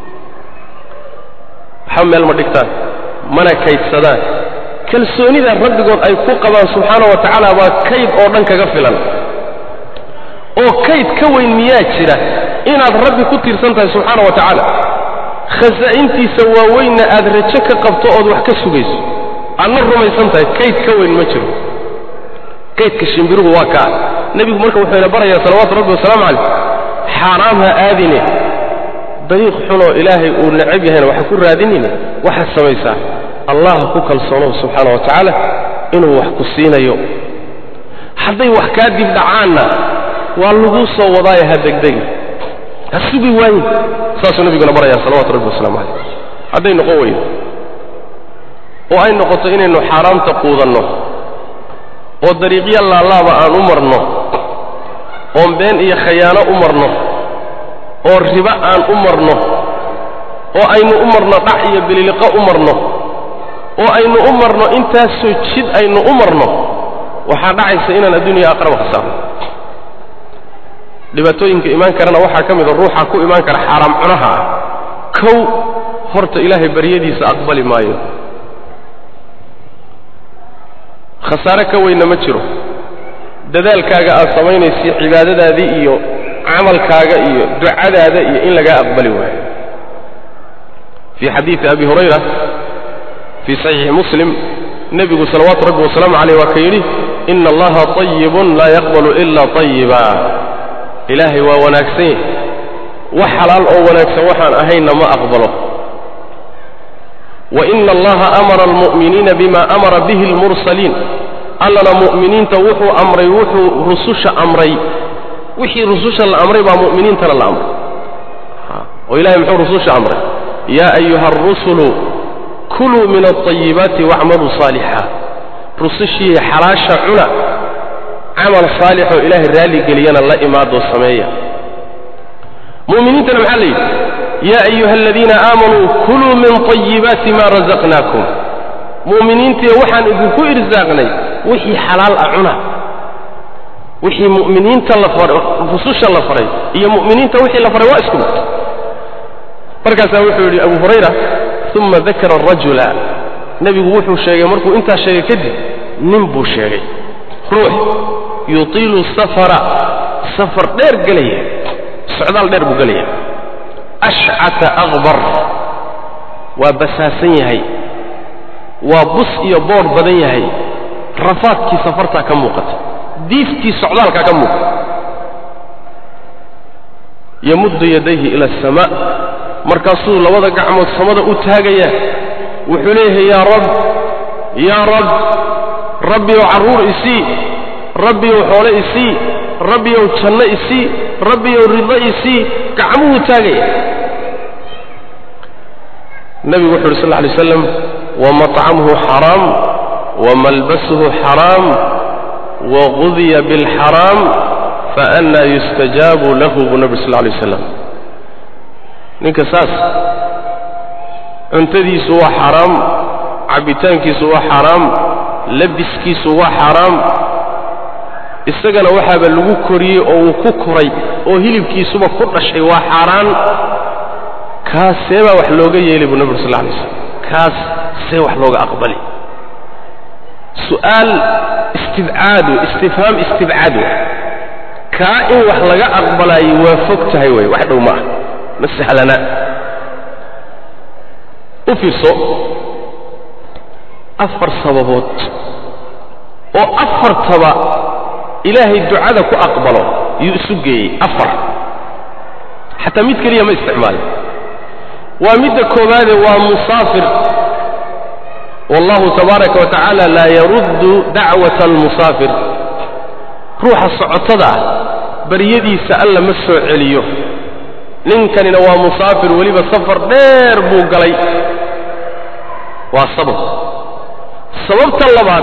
waxba meel ma dhigtaan mana kaydsadaan kalsoonida rabbigood ay ku qabaan subxaana wa tacaala baa kayd oo dhan kaga filan oo kayd ka weyn miyaa jira inaad rabbi ku tiirsan tahay subxaana wa tacaala khasaa'intiisa waaweynna aad rajo ka qabto ood wax ka sugayso aadna rumaysan tahay kayd ka weyn ma jiro kaydka shimbiruhu waa kaa nebigu marka wuxuu ina barayaa salawaatu rabbi wasalaamu calayh xaaraam ha aadine dariiq xunoo ilaahay uu necab yahayna waxa ku raadinine waxaad samaysaa allah ku kalsoonow subxaana wa tacaala inuu wax ku siinayo hadday wax kaa dib dhacaanna waa laguu soo wadaaye ha degdegi ha sugi waayin saasuu nebiguna barayaa salawatu rabbi wasalaamu calayh hadday noqon weydo oo ay noqoto inaynu xaaraamta quudanno oo dariiqyo laalaaba aan u marno oon been iyo khayaano u marno oo ribo aan u marno oo aynu u marno dhac iyo bililiqo u marno oo aynu u marno intaasoo jid aynu u marno waxaa dhacaysa inaan adduuniya aqraba khasaarno dhibaatooyinka imaan karana waxaa ka mida ruuxa ku imaan kara xaaraam cunaha ah kow horta ilaahay baryadiisa aqbali maayo khasaare ka weynna ma jiro dadaalkaaga aad samaynaysa cibaadadaadii iyo camalkaaga iyo ducadaada iyo in lagaa aqbali waayo fii xadiidi abi hurayra fii saxiixi muslim nebigu salawaatu rabbi wasalaamu caleyh waa ka yidhi ina allaha طayibun laa yaqbalu ila طayiba ilaahay waa wanaagsan yahy wax xalaal oo wanaagsan waxaan ahaynna ma aqbalo waina allaha amara almu'miniina bima amara bihi almursaliin allana mu'miniinta wuxuu amray wuxuu rususha amray wixii rususha la amray baa mu'miniintana la amray oo ilahay muxuu rususha amray yaa ayuha arusulu kuluu min alطayibaati wacmaluu saalixa rusushii xalaasha cuna camal saalixoo ilaahay raalligeliyana la imaadoo sameeya mu'miniintana maxaa la yidhi yaa ayuha aladiina aamanuu kuluu min طayibaati ma razaqnaakum mu'miniintiiyo waxaan idinku irsaaqnay wixii xalaal ah cuna wixii mu'miniinta la faray rususha la faray iyo mu'miniinta wixii la faray waa isku mid markaasaa wuxuu yidhi abu hurayra uma dakara arajula nebigu wuxuu sheegay markuu intaa sheegay kadib nin buu sheegay ruux yutiilu safara safar dheer gelaya socdaal dheer buu gelaya ashcata akbar waa basaasan yahay waa bus iyo boodh badan yahay rafaadkii safartaa ka muuqata diiftii socdaalkaa ka muuqata yamuddu yadayhi ila asamaa markaasuu labada gacmood samada u taagaya wuxuu leeyahay yaa rab yaa rab rabbiyow carruur isii rabbiyow xoole isii rabbiyow janno isii rabbiyow ridlo isii gacmuhuu taagaya nebigu wuxu uhi sal lla lay slam wamaطcamuhu xaraam wamalbasuhu xaraam wagudiya biاlxaraam faأnaa yustajaabu lahu buu nebi sal lla lay waslam ninka saas cuntadiisu waa xaaraam cabbitaankiisu waa xaaraam labiskiisu waa xaaraam isagana waxaaba lagu koriyey oo uu ku koray oo hilibkiisuba ku dhashay waa xaaraan kaas see baa wax looga yeelay buu nebi ur sal lla alay slam kaas see wax looga aqbali su'aal istibcaadu istifhaam istibcaadu kaa in wax laga aqbalaayo waa fog tahay wey wax dhow ma ah ma sahlana u fiirso afar sababood oo afartaba ilaahay ducada ku aqbalo yuu isu geeyey afar xataa mid keliya ma isticmaalin waa midda koowaade waa musaafir wallahu tabaaraka wa tacaala laa yaruddu dacwata almusaafir ruuxa socotada ah baryadiisa alla ma soo celiyo ninkanina waa musaafir weliba safar dheer buu galay waa sabab sababta labaad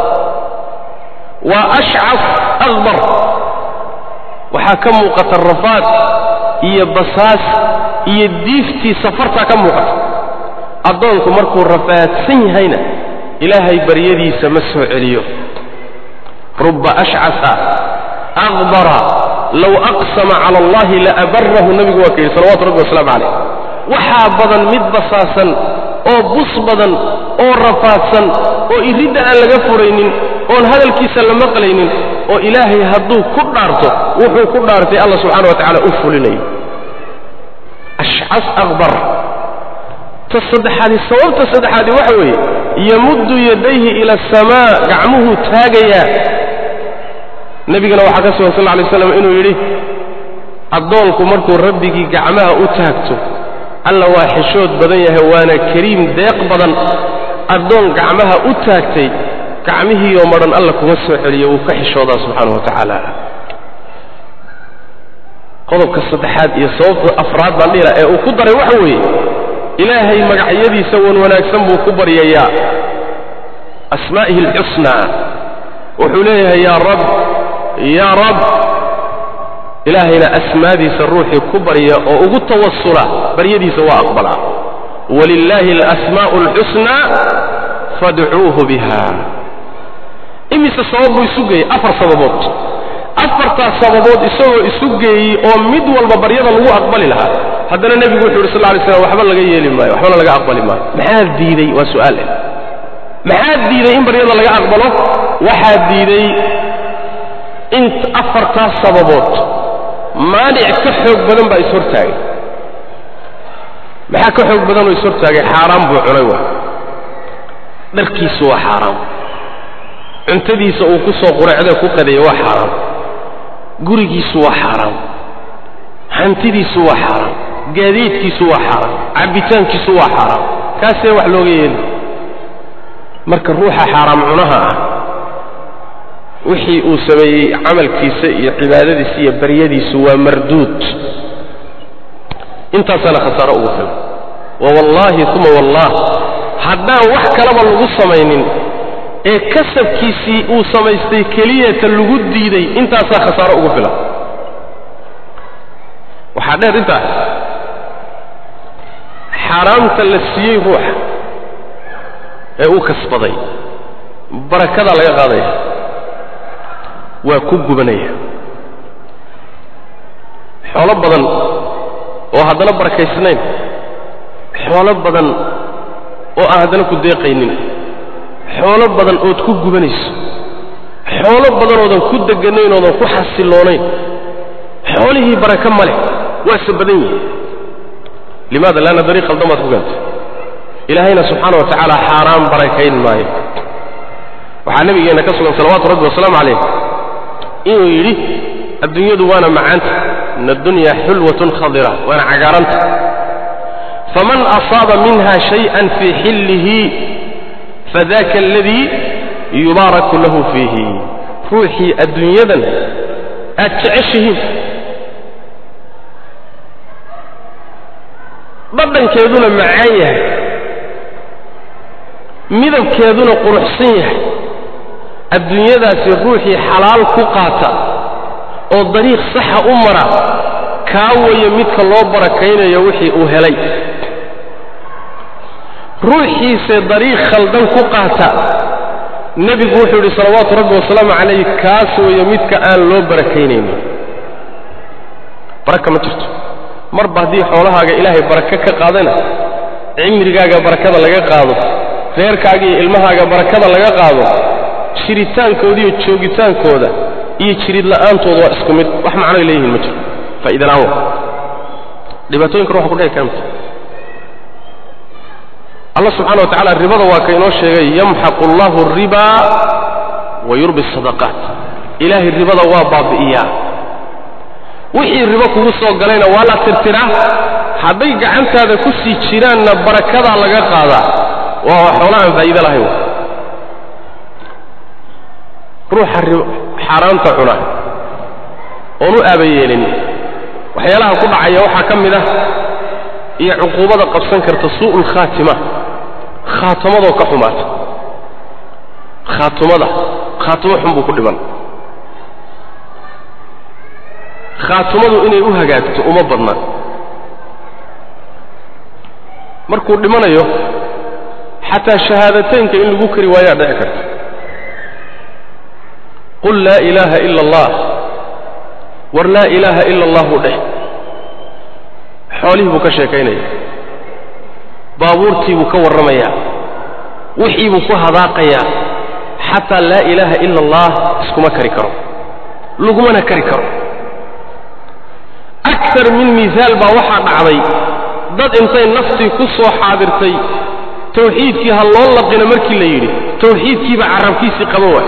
waa ashcaf akbar waxaa ka muuqata rafaad iyo basaas iyo diiftii safartaa ka muuqata addoonku markuu rafaadsan yahayna ilaahay baryadiisa ma soo celiyo ruba ashcasa akbara low aqsama cala allahi laabarahu nabigu waa ka yidhi salawatu rabbi wasalaamu calayh waxaa badan mid basaasan oo bus badan oo rafaadsan oo iridda aan laga furaynin oon hadalkiisa la maqlaynin oo ilaahay hadduu ku dhaarto wuxuu ku dhaartay alla subxana wa tacala u fulinayo ashcas akbar ta saddexaadi sababta saddexaadi waxa weeye yamuddu yadayhi ila asamaa gacmuhuu taagayaa nebigana waxaa ka sugan sal lla lay slam inuu yidhi addoonku markuu rabbigii gacmaha u taagto alla waa xishood badan yahay waana kariim deeq badan addoon gacmaha u taagtay gacmihiioo madhan alla kuma soo celiyo wuu ka xishoodaa subxaanahu wa tacaala qodobka saddexaad iyo sababta afraad baan dhihila ee uu ku daray waxa weeye ilaahay magacyadiisa wan wanaagsan buu ku baryayaa asmaa'ihi alxusnaa wuxuu leeyahay yaa rab yaa rab ilaahayna asmaadiisa ruuxii ku barya oo ugu tawasula baryadiisa waa aqbalaa walilaahi alasmaa'u alxusnaa fadcuuhu biha imise sabab buu isu geeyey afar sababood afartaas sababood isagoo isu geeyey oo mid walba baryada lagu aqbali lahaa haddana nebigu wuxu yidhi sal lay slam waxba laga yeeli maayo waxbana laga aqbali maayo maxaa diidey waa su'aal eh maxaa diiday in baryada laga aqbalo waxaa diiday in afartaas sababood maanic ka xoog badan baa ishortaagay maxaa ka xoog badan oo ishortaagay xaaraan buu cunay waa dharkiisu waa xaaraam cuntadiisa uu ku soo quracdee ku qadeeye waa xaaraam gurigiisu waa xaaraam hantidiisu waa xaaraam gaadiidkiisu waa xaaraam cabbitaankiisu waa xaaraam kaasee wax looga yeeli marka ruuxa xaaraam cunaha ah wixii uu sameeyey camalkiisa iyo cibaadadiisa iyo baryadiisu waa marduud intaasaana khasaaro ugu filan wa wallaahi uma wallah haddaan wax kalaba lagu samaynin ee kasabkiisii uu samaystay keliyata lagu diiday intaasaa khasaaro ugu filan waxaa dheer intaa xaaraamta la siiyey ruuxa ee uu kasbaday barakadaa laga qaadaya waa ku gubanaya xoolo badan oo haddana barakaysnayn xoolo badan oo aan haddana ku deeqaynin xoolo badan ood ku gubanayso xoolo badan oodan ku deganayn oodan ku xasiloonayn xoolihii baraka ma leh waase badan yihin limaada laanna dariiq khaldan baad ku gaantay ilaahayna subxaana wa tacaala xaaraan barakayn maayo waxaa nabigeenna ka sugan salawaatu rabbi wasalaamu calayh inuu yidhi adduunyadu waana macaanta in addunya xulwatun khadira waana cagaaranta faman asaaba minha shayئan fii xillihi fadaka aladii yubaaraku lahu fiihi ruuxii adduunyadan aad jeceshihiin dhadhankeeduna macaan yahay midabkeeduna quruxsan yahay adduunyadaasi ruuxii xalaal ku qaata oo dariiq saxa u mara kaa waya midka loo barakaynayo wixii uu helay ruuxiise dariiq khaldan ku qaata nebigu wuxuu yidhi salawaatu rabbi wasalaamu calayh kaas weeye midka aan loo barakaynaynin baraka ma jirto marba haddii xoolahaaga ilaahay baraka ka qaadana cimrigaaga barakada laga qaado reerkaaga iyo ilmahaaga barakada laga qaado jiritaankooda iyo joogitaankooda iyo jirid la'aantooda waa isku mid wax macnoy leeyihiin ma jiro faa'iida la'aan wa dhibaatooyinka ruuxa ku dhici kara mata allah subxana wa tacala ribada waa ka inoo sheegay yamxaqu allahu alriba wa yurbi asadaqaat ilaahay ribada waa baabi'iyaa wixii ribo kugu soo galayna waa la tirtiraa hadday gacantaada ku sii jiraanna barakadaa laga qaadaa waa xoolo aan faa'iide lahayn ruuxa xaaraanta cuna oon u aabayeelin waxyaalaha ku dhacaya waxaa ka mid ah iyo cuquubada qabsan karta suu'ul khaatima khaatamadoo ka xumaata khaatumada khaatimo xun buu ku dhiman khaatumadu inay u hagaagto uma badna markuu dhimanayo xataa shahaadateynka in lagu kari waayaa dhici karta qul laa ilaaha ila allah war laa ilaaha ila allahu dheh xoolihii buu ka sheekaynaya baabuurtii buu ka warramayaa wixii buu ku hadaaqayaa xataa laa ilaaha ila allah iskuma kari karo lagumana kari karo akar min mihaal baa waxaa dhacday dad intay naftii ku soo xaadirtay tawxiidkii ha loo laqino markii la yidhi tawxiidkiiba carabkiisii qaban waay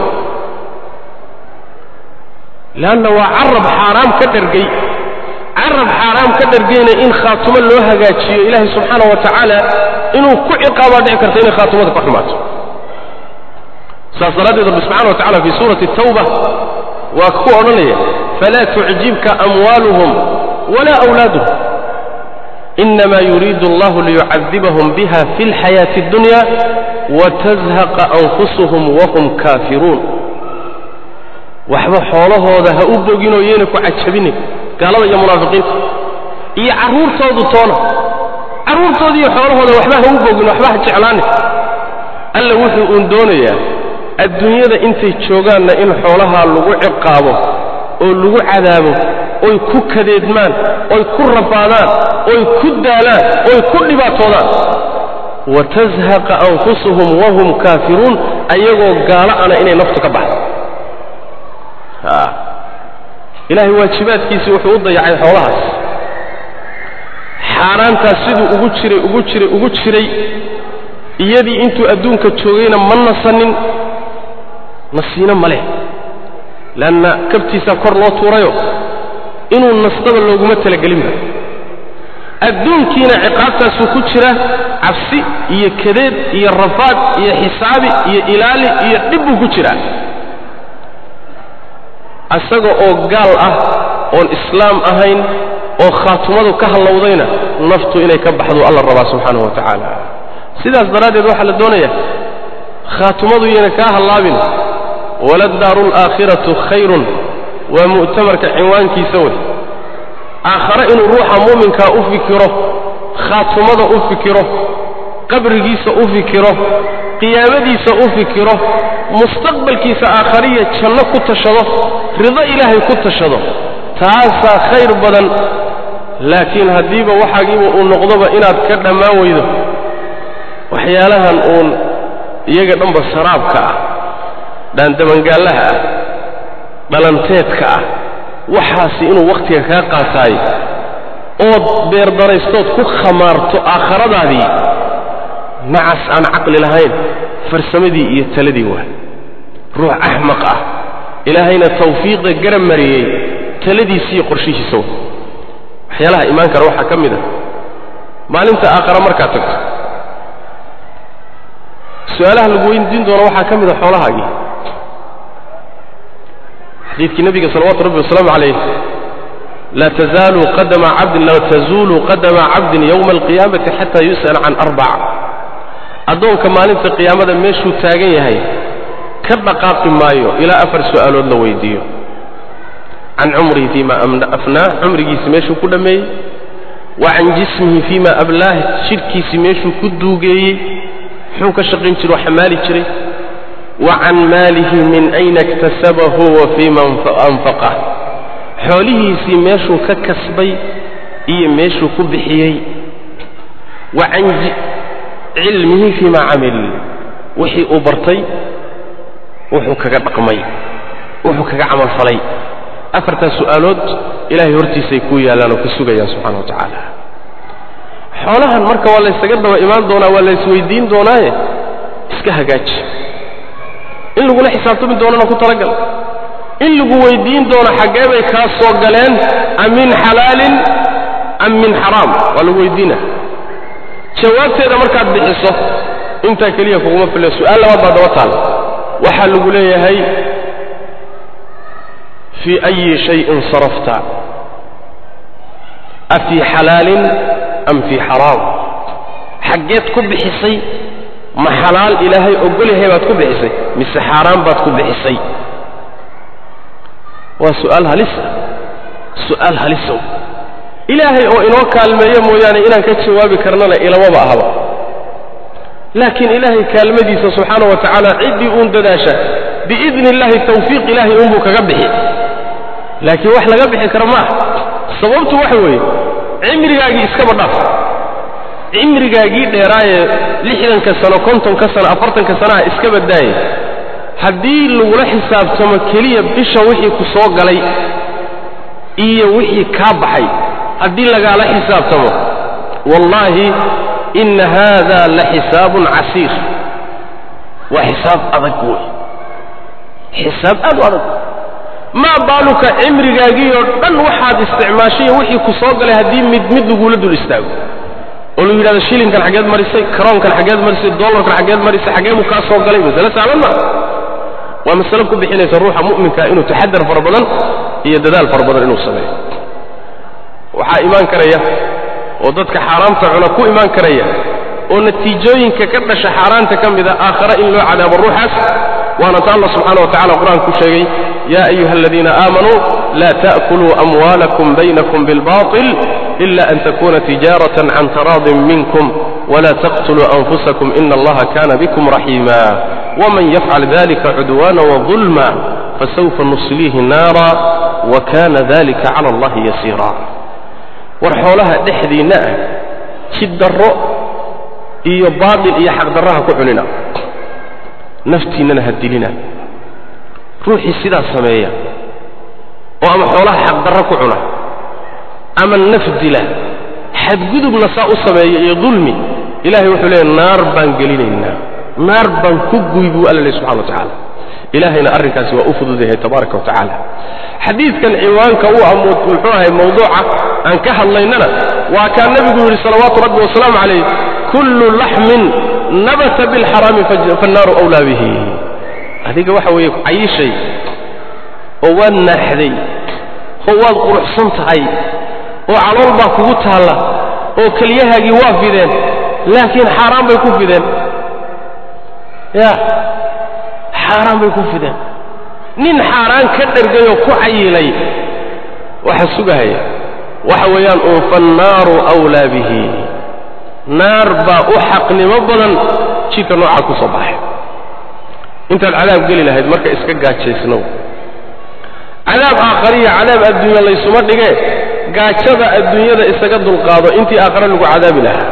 leanna waa carab xaaraam ka dhargay carab xaaraam ka dhargayna in khaatumo loo hagaajiyo ilaahay subxaana wa tacaala inuu ku ciqaabaa dhici karta inay khaatumada ka xumaato saas daraaddeed rabbi subxana wa tacala fii suurati tawba waa ku odhanaya falaa tucjibka amwaaluhum walaa awlaaduhum inama yuriidu allahu liyucadibahum biha fi اlxayaati اddunya watazhaqa anfusuhum wahum kaafiruun waxba xoolahooda ha u boginoo yeena ku cajabinin gaalada iyo munaafiqiinta iyo carruurtoodu toona carruurtooda iyo xoolahooda waxba ha u bogin waxba ha jeclaanin alla wuxuu uun doonayaa adduunyada intay joogaanna in xoolahaa lagu ciqaabo oo lagu cadaabo oy ku kadeedmaan oy ku rafaadaan oy ku daalaan oy ku dhibaatoodaan watazhaqa anfusuhum wahum kaafiruun ayagoo gaalo ana inay naftu ka baxdo ilaahay waajibaadkiisii wuxuu u dayacay xoolahaas xaaraantaas siduu ugu jiray ugu jiray ugu jiray iyadii intuu adduunka joogayna ma nasanin nasiino ma leh leanna kabtiisaa kor loo tuurayo inuu nastaba looguma talagelinba adduunkiina ciqaabtaasuu ku jira cabsi iyo kadeed iyo rafaad iyo xisaabi iyo ilaali iyo dhib buu ku jiraa asaga oo gaal ah oon islaam ahayn oo khaatumadu ka hallowdayna naftu inay ka baxdu alla rabaa subxaanahu wa tacaala sidaas daraaddeed waxaa la doonaya khaatumadu iyana kaa hallaabin waladaaru alaakhiratu khayrun waa mu'tamarka cinwaankiisa wey aakhare inuu ruuxa muuminkaa u fikiro khaatumada u fikiro qabrigiisa u fikiro qiyaamadiisa u fikiro mustaqbalkiisa aakhariya janno ku tashado rido ilaahay ku tashado taasaa khayr badan laakiin haddiiba waxaagiiba uu noqdoba inaad ka dhammaan weydo waxyaalahan uun iyaga dhanba saraabka ah dhaandabangaallaha ah dhalanteedka ah waxaasi inuu wakhtiga kaa qaataayo ood beerdaraystood ku khamaarto aakhiradaadii nacas aan caqli lahayn farsamadii iyo taladii waa ruux axmaq ah ilaahayna tawfiiqda garab mariyey taladiisiiyo qorshihiisa wa waxyaalaha imaan kara waxaa ka mid a maalinta aakhara markaad tagto su-aalaha lagu weydiin doono waxaa ka mid a xoolahaagii xadiidkii nabiga salawatu rabbi wasalaamu calayh laa tazaalu qadama cabdin laa tazuulu qadama cabdin yowma alqiyaamati xataa yus'al can arbac addoonka maalinta qiyaamada meeshuu taagan yahay ka dhaqaaqi maayo ilaa afar su'aalood la weydiiyo can cumrihi fiima afnaah cumrigiisi meeshuu ku dhammeeyey wa can jismihi fiima ablaah jidhkiisi meeshuu ku duugeeyey muxuu ka shaqayn jiro xamaali jiray wa can maalihi min ayna iktasabahu wa fiima anfaqah xoolihiisii meeshuu ka kasbay iyo meeshuu ku bixiyey wa can cilmihi fiima camil wixii uu bartay wuxuu kaga dhaqmay wuxuu kaga camalfalay afartaas su'aalood ilaahay hortiisay kuu yaallaan oo ka sugayaan subxana wa tacaala xoolahan marka waa laysaga daba imaan doonaa waa laysweydiin doonaaye iska hagaaji in lagula xisaabtami doonana ku talagal in lagu weydiin doono xaggee bay kaa soo galeen am min xalaalin am min xaraam waa lagu weydiina jawaabteeda markaad bixiso intaa keliya kuguma fille su-aal labaad baa daba taal waxaa lagu leeyahay fii ayi shayin sarafta afii xalaalin am fii xaraam xaggeed ku bixisay ma xalaal ilaahay ogolyahay baad ku bixisay mise xaaraan baad ku bixisay waa su'aal halisa su'aal halisow ilaahay oo inoo kaalmeeyo mooyaane inaan ka jawaabi karnana ilamaba ahaba laakiin ilaahay kaalmadiisa subxaana wa tacaala ciddii uun dadaasha biidni illaahi tawfiiq ilaahay uunbuu kaga bixi laakiin wax laga bixi kara ma aha sababtu waxa weeye cimrigaagii iskaba dhaaf cimrigaagii dheeraayee lixdanka sano kontonka sano afartanka sanaha iska badaaye haddii lagula xisaabtamo keliya bisha wixii ku soo galay iyo wixii kaa baxay haddii lagaala xisaabtamo wallaahi inna haada la xisaabun casiir waa xisaab adag wey xisaab aad u adag maa baaluka cimrigaagii oo dhan waxaad isticmaashay wixii ku soo galay haddii mid mid lagula dul istaago oo lagu yidhahdo shilinkan xaggeed marisay karoonkan xaggeed marisay dollarkan xaggeed marisay xaggee buu kaa soo galay masale sahlan maa waa masale ku bixinaysa ruuxa mu'minka inuu taxadar fara badan iyo dadaal fara badan inuu sameeyo waxaa imaan karaya oo dadka xaaraamta cuna ku imaan karaya oo natiijooyinka ka dhasha xaaraanta ka mida aakhare in loo cadaabo ruuxaas waana ta allah subxaana wa tacala qur-aanka ku sheegay ya ayuha aladiina aamanuu la ta'kuluu amwaalakum baynakum bilbaطil ila an takuna tijaaratan can taraadin minkum wla taqtuluu anfusakum ina allaha kana bikum raxiima wman yafcal dalika cudwana wظulma fasawfa nusliihi naara wakana dalika cala allahi yasiira war xoolaha dhexdiinna ah jiddarro iyo baatil iyo xaqdarraha ku cunina naftiinnana ha dilina ruuxii sidaa sameeya oo ama xoolaha xaqdarro ku cuna ama naf dila xadgudubna saa u sameeya iyo dulmi ilahay wuxuu leeya naar baan gelinaynaa naar baan ku guy buu alla leh subxana wa tacaala ilahayna arrinkaasi waa u fududayahay tabaaraka wa tacaala xadiidkan ciwaanka u ah muxuu ahay mawduuca aan ka hadlaynana waa kaa nebigu yidhi salawaatu rabbi wasalaamu calayh kullu laxmin nabata bilxaraami fannaaru awlaa bihi adiga waxa weeye cayishay oo waad naaxday oo waad quruxsan tahay oo calool baa kugu taalla oo keliyahaagii waa fideen laakiin xaaraan bay ku fideen ya xaaraan bay ku fideen nin xaaraan ka dhergayoo ku cayilay waxa sugahaya waxa weeyaan uun fannaaru awlaa bihi naar baa u xaqnimo badan jidka noocaa ku soo baxay intaad cadaab geli lahayd marka iska gaajaysnow cadaab aakhariya cadaab adduunya laysuma dhigee gaajada adduunyada isaga dulqaado intii aakhare lagu cadaabi lahaa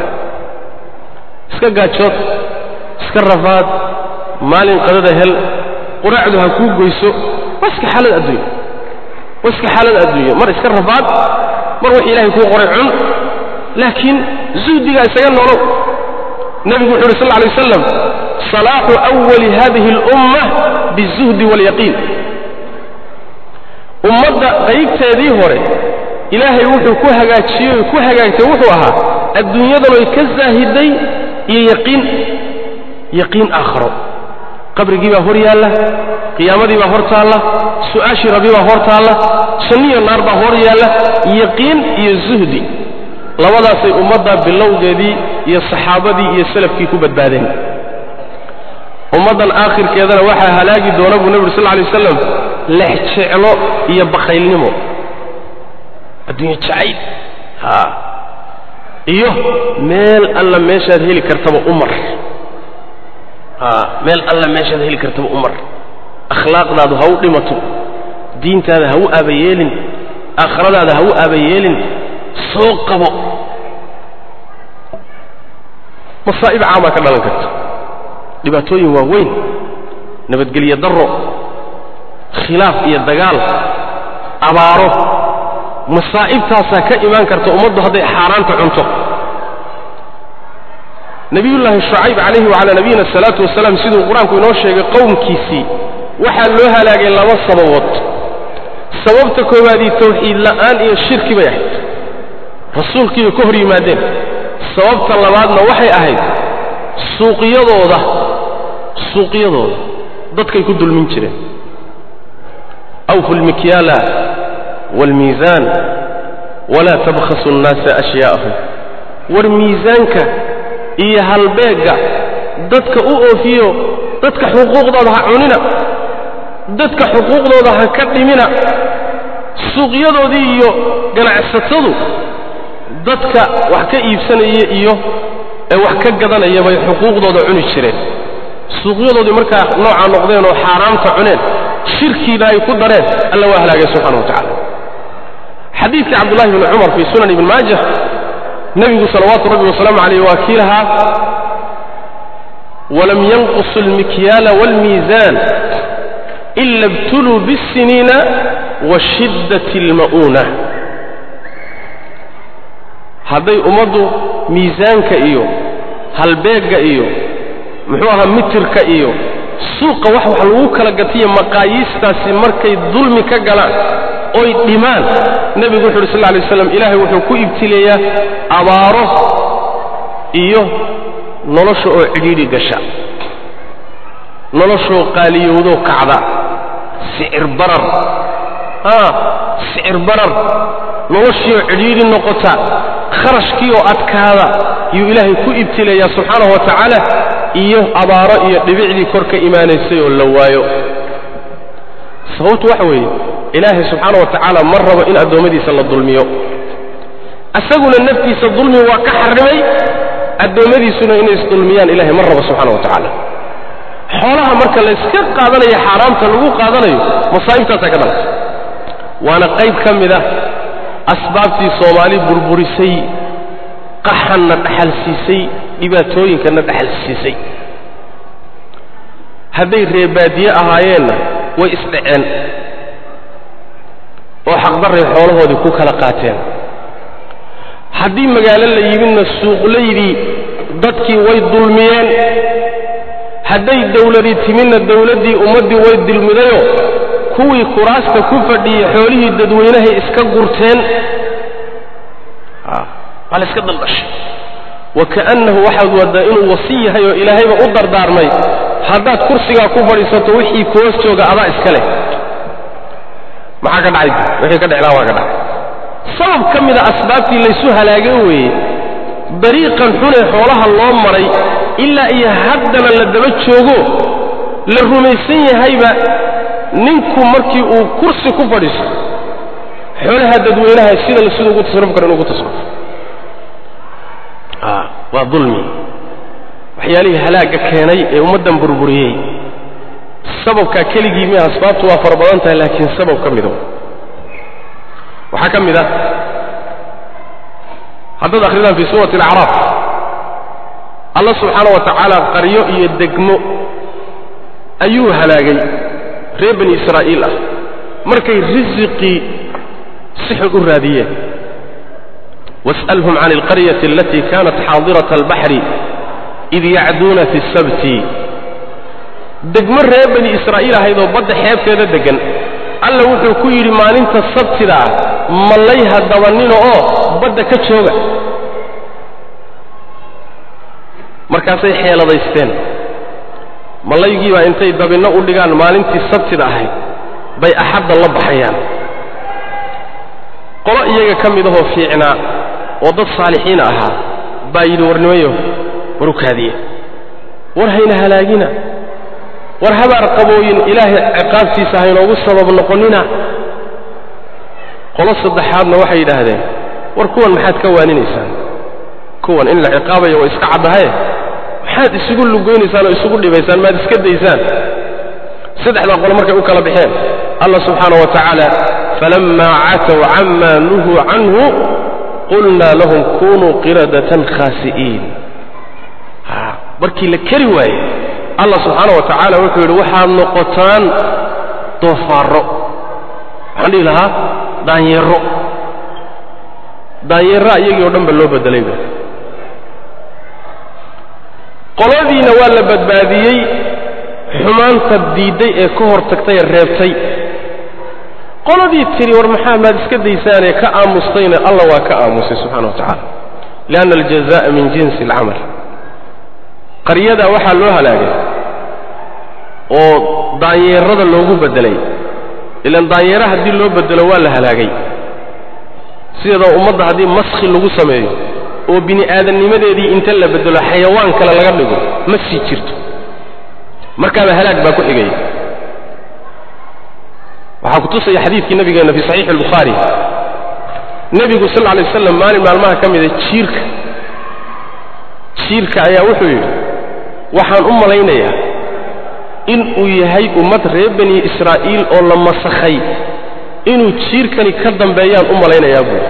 iska gaajood iska rafaad maalin qadada hel quraacdu ha kuu goyso waa iska xaalad adduunya waa iska xaalad adduunya mar iska rafaad mar wax ilaahay kuu qoray cun laakiin zuhdigaa isaga nolow nebigu wuxu uhi sal lla alay waslam salaaxu awali hadihi alumma bizuhdi waalyaqiin ummadda qaybteedii hore ilaahay wuxuu ku hagaajiyey ku hagaagtay wuxuu ahaa adduunyadanoy ka zaahiday iyo yaqiin yaqiin aakharo qabrigii baa hor yaalla qiyaamadii baa hor taalla su'aashii rabbi baa hor taalla janniyo naar baa hor yaalla yaqiin iyo zuhdi labadaasay ummadda bilowgeedii iyo saxaabadii iyo salafkii ku badbaadeen ummaddan aakhirkeedana waxaa halaagi doona buu nebi uri sal lla alay wasalam lex jeclo iyo bakaylnimo adduunye jacayl ha iyo meel alla meeshaad heli kartaba umar ha meel alla meeshaad heli kartaba umar akhlaaqdaadu ha u dhimato diintaada ha u aabayeelin aakhiradaada ha u aabayeelin soo qabo masaa'ib caamaa ka dhalan karta dhibaatooyin waaweyn nabadgelyo darro khilaaf iyo dagaal abaaro masaa'ibtaasaa ka imaan karta ummaddu hadday xaaraanta cunto nebiyullaahi shucayb calayhi wacalaa nabiyina asalaatu wasalaam siduu qur-aanku inoo sheegay qowmkiisii waxaa loo halaagay laba sababood sababta koowaadii tawxiid la'aan iyo shirki bay ahayd rasuulkiibay ka hor yimaadeen sababta labaadna waxay ahayd suuqyadooda suuqyadooda dadkay ku dulmin jireen awfu lmikyaala waalmiisaan walaa tabkhasu nnaasa ashyaa'ahum war miisaanka iyo halbeegga dadka u oofiyo dadka xuquuqdooda ha cunina dadka xuquuqdooda ha ka dhimina suuqyadoodii iyo ganacsatadu dadka wax ka iibsanaya iyo ee wax ka gadanaya bay xuquuqdooda cuni jireen suuqyadoodii markaa noocaa noqdeen oo xaaraamta cuneen shirkiina ay ku dareen alla waa halaagay subxana wa tacala xadiidkii cabdullahi bni cumar fii sunan ibni maajah nebigu salawaatu rabbi wasalaamu calayh waa kii lahaa walam yanqusu almikyaala waalmiisaan ila ibtuluu biاsiniina wa shiddati alma'uuna hadday ummaddu miisaanka iyo halbeegga iyo muxuu ahaa mitirka iyo suuqa wax wax lagu kala gatiyo maqaayiistaasi markay dulmi ka galaan oy dhimaan nebigu wuxu uhi sal lla alay waslam ilaahay wuxuu ku ibtileeyaa abaaro iyo nolosha oo cidhiidhi gasha noloshoo qaaliyowdoo kacda sicir barar haa sicir barar noloshiioo cidhiidhi noqota kharashkii oo adkaada yuu ilaahay ku ibtileeyaa subxaanahu wa tacaala iyo abaaro iyo dhibicdii kor ka imaanaysay oo la waayo sababtu waxa weeye ilaahay subxaana wa tacaala ma rabo in addoommadiisa la dulmiyo isaguna naftiisa dulmi waa ka xarrimay addoommadiisuna inay isdulmiyaan ilahay ma rabo subxana wa tacaala xoolaha marka layska qaadanayo xaaraamta lagu qaadanayo masaa'ibtaasaa ka dhalatay waana qayb ka mid ah asbaabtii soomaali burburisay qaxanna dhaxal siisay dhibaatooyinkanna dhaxal siisay hadday reebaadiye ahaayeenna way isdhaceen oo xaqdarray xoolahoodii ku kala qaateen haddii magaalo la yimidna suuqlaydii dadkii way dulmiyeen hadday dawladii timidna dawladdii ummaddii way dulmidayoo kuwii kuraasta ku fadhiyey xoolihii dadweynahay iska gurteen waa la iska daldhashay wa ka'annahu waxaad waddaa inuu wasi yahay oo ilaahayba u dardaarmay haddaad kursigaa ku fadhiisato wixii kuhoos jooga adaa iska leh maxaa ka dhacay wixii ka dheclaa waa ka dhacay sabab ka mida asbaabtii laysu halaagay weeye dariiqan xunee xoolaha loo maray ilaa iyo haddana la daba joogo la rumaysan yahayba ninku markii uu kursi ku fadhiisto xoolaha dadweynaha sida siduu ugu tasarruf karo inuu ugu tasarrufo waa dulmi waxyaalihii halaagga keenay ee ummaddan burburiyey sababkaa keligii mi asbaabtu waa fara badan tahay laakiin sabab ka mido waxaa ka mid ah haddaad akhridaan fii suurati alacraaf allah subxaana wa tacaala qaryo iyo degmo ayuu halaagay reer bani israa'iil ah markay risiqii si xun u raadiyeen was'alhum can alqaryati alatii kanat xaadirata albaxri id yacduuna fi sabti degmo reer bani israa'iil ahayd oo badda xeebteeda deggan alla wuxuu ku yidhi maalinta sabtida ah mallay ha dabanino oo badda ka jooga markaasay xeeladaysteen mallaygiibaa intay dabinno u dhigaan maalintii sabtida ahayd bay axadda la baxayaan qolo iyaga ka mid ahoo fiicnaa oo dad saalixiina ahaa baa yidhi warnimayo war u kaadiye war hayna halaagina war habaar qabooyin ilaahay ciqaabtiisa haynoogu sabab noqonnina qolo saddexaadna waxay yidhaahdeen war kuwan maxaad ka waaninaysaan kuwan in la ciqaabayo waa iska caddahaye maxaad isugu lugoynaysaan oo isugu dhibaysaan maad iska daysaan saddexdaa qolo markay u kala baxeen allah subxaana wa tacaala falammaa catow camaa nuhuu canhu qulnaa lahum kunuu qiradatan khaasi'iin markii la keri waaye allah subxaana wa tacaala wuxuu yidhi waxaad noqotaan doofaarro waxaan dhihi lahaa daanyeero daanyeeraa iyagii o dhan ba loo bedelayba qoladiina waa la badbaadiyey xumaanta diidday ee ka hor tagtay ee reebtay qoladii tidhi war maxaa maad iska daysaanee ka aamustayna allah waa ka aamusay subxana wa tacala lianna aljaza'a min jinsi alcamal qaryadaa waxaa loo halaagay oo daanyeerada loogu beddelay ilan daanyeera haddii loo bedelo waa la halaagay sideedoo ummadda haddii maskhi lagu sameeyo oo bini aadamnimadeedii inta la bedelo xayawaan kale laga dhigo ma sii jirto markaaba halaag baa ku xigaya waxaa ku tusaya xadiidkii nabigeenna fi saxiixi albukhaari nebigu sal lla lay waslam maalin maalmaha ka mida jiirka jiirka ayaa wuxuu yidhi waxaan u malaynayaa in uu yahay ummad reer bani israa'iil oo la masakhay inuu jiirkani ka dambeeyaan u malaynayaa buuri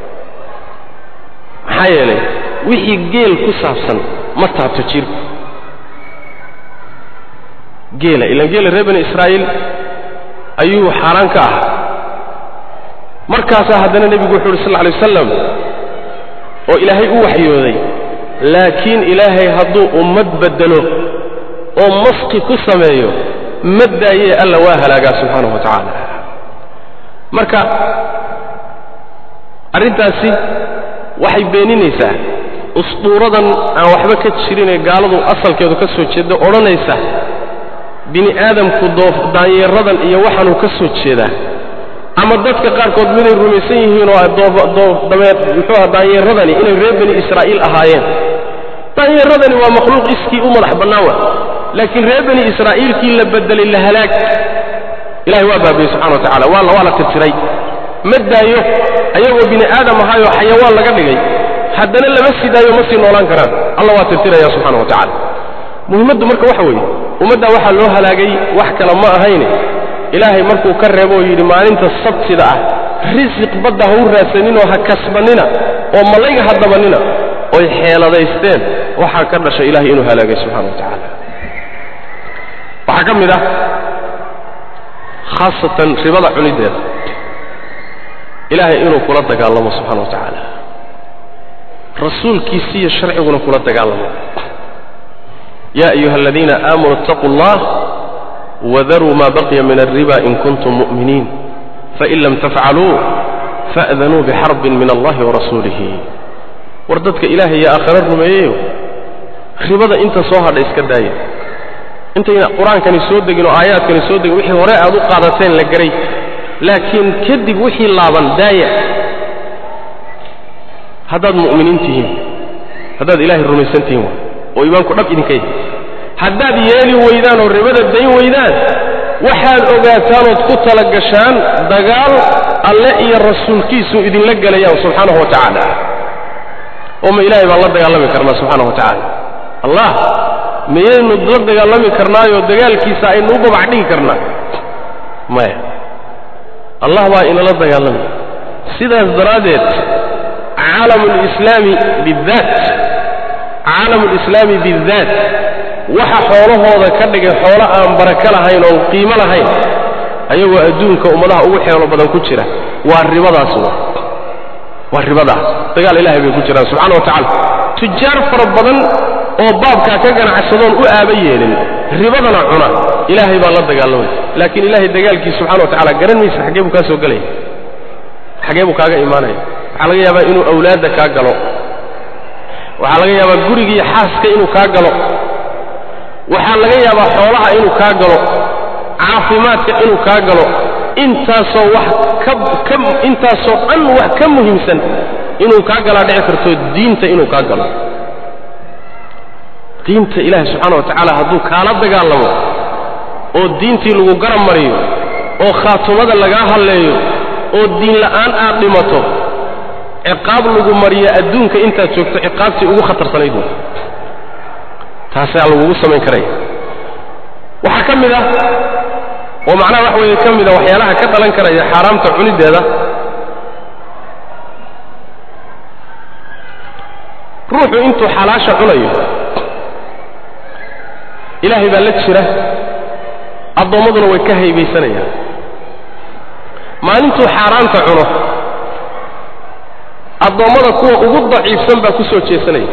maxaa yeelay wixii geel ku saabsan ma taabto jiirku geela ilaan geela reer bani israa'iil ayuu xaaraan ka ahaa markaasaa haddana nebigu wuxu uhi sal lla alay wasalam oo ilaahay u waxyooday laakiin ilaahay hadduu ummad beddelo oo maski ku sameeyo ma daayee alla waa halaagaa subxaanahu wa tacaala marka arrintaasi waxay beeninaysaa usduuradan aan waxba ka jirinee gaaladu asalkeedu ka soo jeedda odhanaysa bini aadamku doof daanyeeradan iyo waxaanuu ka soo jeedaa ama dadka qaarkood miday rumaysan yihiin oo dameer muxuuha daanyeeradani inay reer bani israa'iil ahaayeen daanyeeradani waa makhluuq iskii u madax bannaan wa laakiin reer bani israa'iilkii la bedelay la halaag ilahay waa baabiyey subxana wa tacala waa waa la tirtiray ma daayo ayagoo bini aadam ahaayoo xayawaan laga dhigay haddana lama sii daayo ma sii noolaan karaan alla waa tirtiraya subxana wa tacala muhimmaddu marka waxa weeye ummaddaa waxaa loo halaagay wax kale ma ahayne ilaahay markuu ka reebo oo yidhi maalinta sabtida ah risiq badda ha u raadsaninoo ha kasbannina oo malayga ha dabannina oy xeeladaysteen waxaa ka dhashay ilahay inuu halaagay subxana wa tacaala waxaa ka mid ah khaasatan ribada cunideeda ilaahay inuu kula dagaalamo subxana wa tacaala rasuulkiisiiyo sharciguna kula dagaalamo ya ayuha aladiina aamanuu اtaquu اllah wadaruu ma baqiya min alriba in kuntum mu'miniin fain lam tafcaluu fa'danuu bixarbin min allahi warasuulihi war dadka ilaahay iyo aakhare rumeeyeyo ribada inta soo hadha iska daaya intayna qur-aankani soo degin oo aayaadkani soo degin wixii hore aad u qaadateen la garay laakiin kadib wixii laaban daaya haddaad mu'miniin tihiin haddaad ilaahay rumaysan tihiin oo iimaanku dhab idinka yahay haddaad yeeli weydaan oo ribada dayn weydaan waxaad ogaataanood ku tala gashaan dagaal alle iyo rasuulkiisu idinla gelayaan subxaanahu wa tacaala oo ma ilaahay baan la dagaalami karnaa subxaanahu wa tacaala allah miyaynu la dagaalami karnaayoo dagaalkiisa aynu u babac dhigi karnaa maya allah baa inala dagaalami sidaas daraaddeed caalamu lislaami bidaat caalamu lislaami bidaat waxa xoolahooda ka dhigay xoolo aan barako lahayn oon qiimo lahayn ayagoo adduunka ummadaha ugu xeelo badan ku jira waa ribadaas waa ribadaas dagaal ilahay bay ku jiraan subxana wa tacala tujaar fara badan oo baabkaa ka ganacsadoon u aaba yeelin ribadana cuna ilaahay baa la dagaalamay laakiin ilaahay dagaalkiisa subxana wa tacala garan maysa xaggee buu kaa soo gelaya xaggee buu kaaga imaanaya waxaa laga yaabaa inuu awlaadda kaa galo waxaa laga yaabaa gurigiiyo xaaska inuu kaa galo waxaa laga yaabaa xoolaha inuu kaa galo caafimaadka inuu kaa galo intaasoo wax ka intaasoo dhan wax ka muhiimsan inuu kaa galaa dhici karto diinta inuu kaa galo diinta ilaahi subxaana wa tacaala hadduu kaala dagaalamo oo diintii lagu garab mariyo oo khaatumada lagaa halleeyo oo diin la'aan aad dhimato ciqaab lagu mariyo adduunka intaad joogto ciqaabtii ugu khatarsanayd wey taasaa lagugu samayn karaya waxaa ka mid ah oo macnaha wax weeye ka mid a waxyaalaha ka dhalan karaya xaaraamta cunideeda ruuxu intuu xalaasha cunayo ilaahay baa la jira addoommaduna way ka haybaysanayaan maalintuu xaaraanta cuno addoommada kuwa ugu daciifsan baa ku soo jeesanaya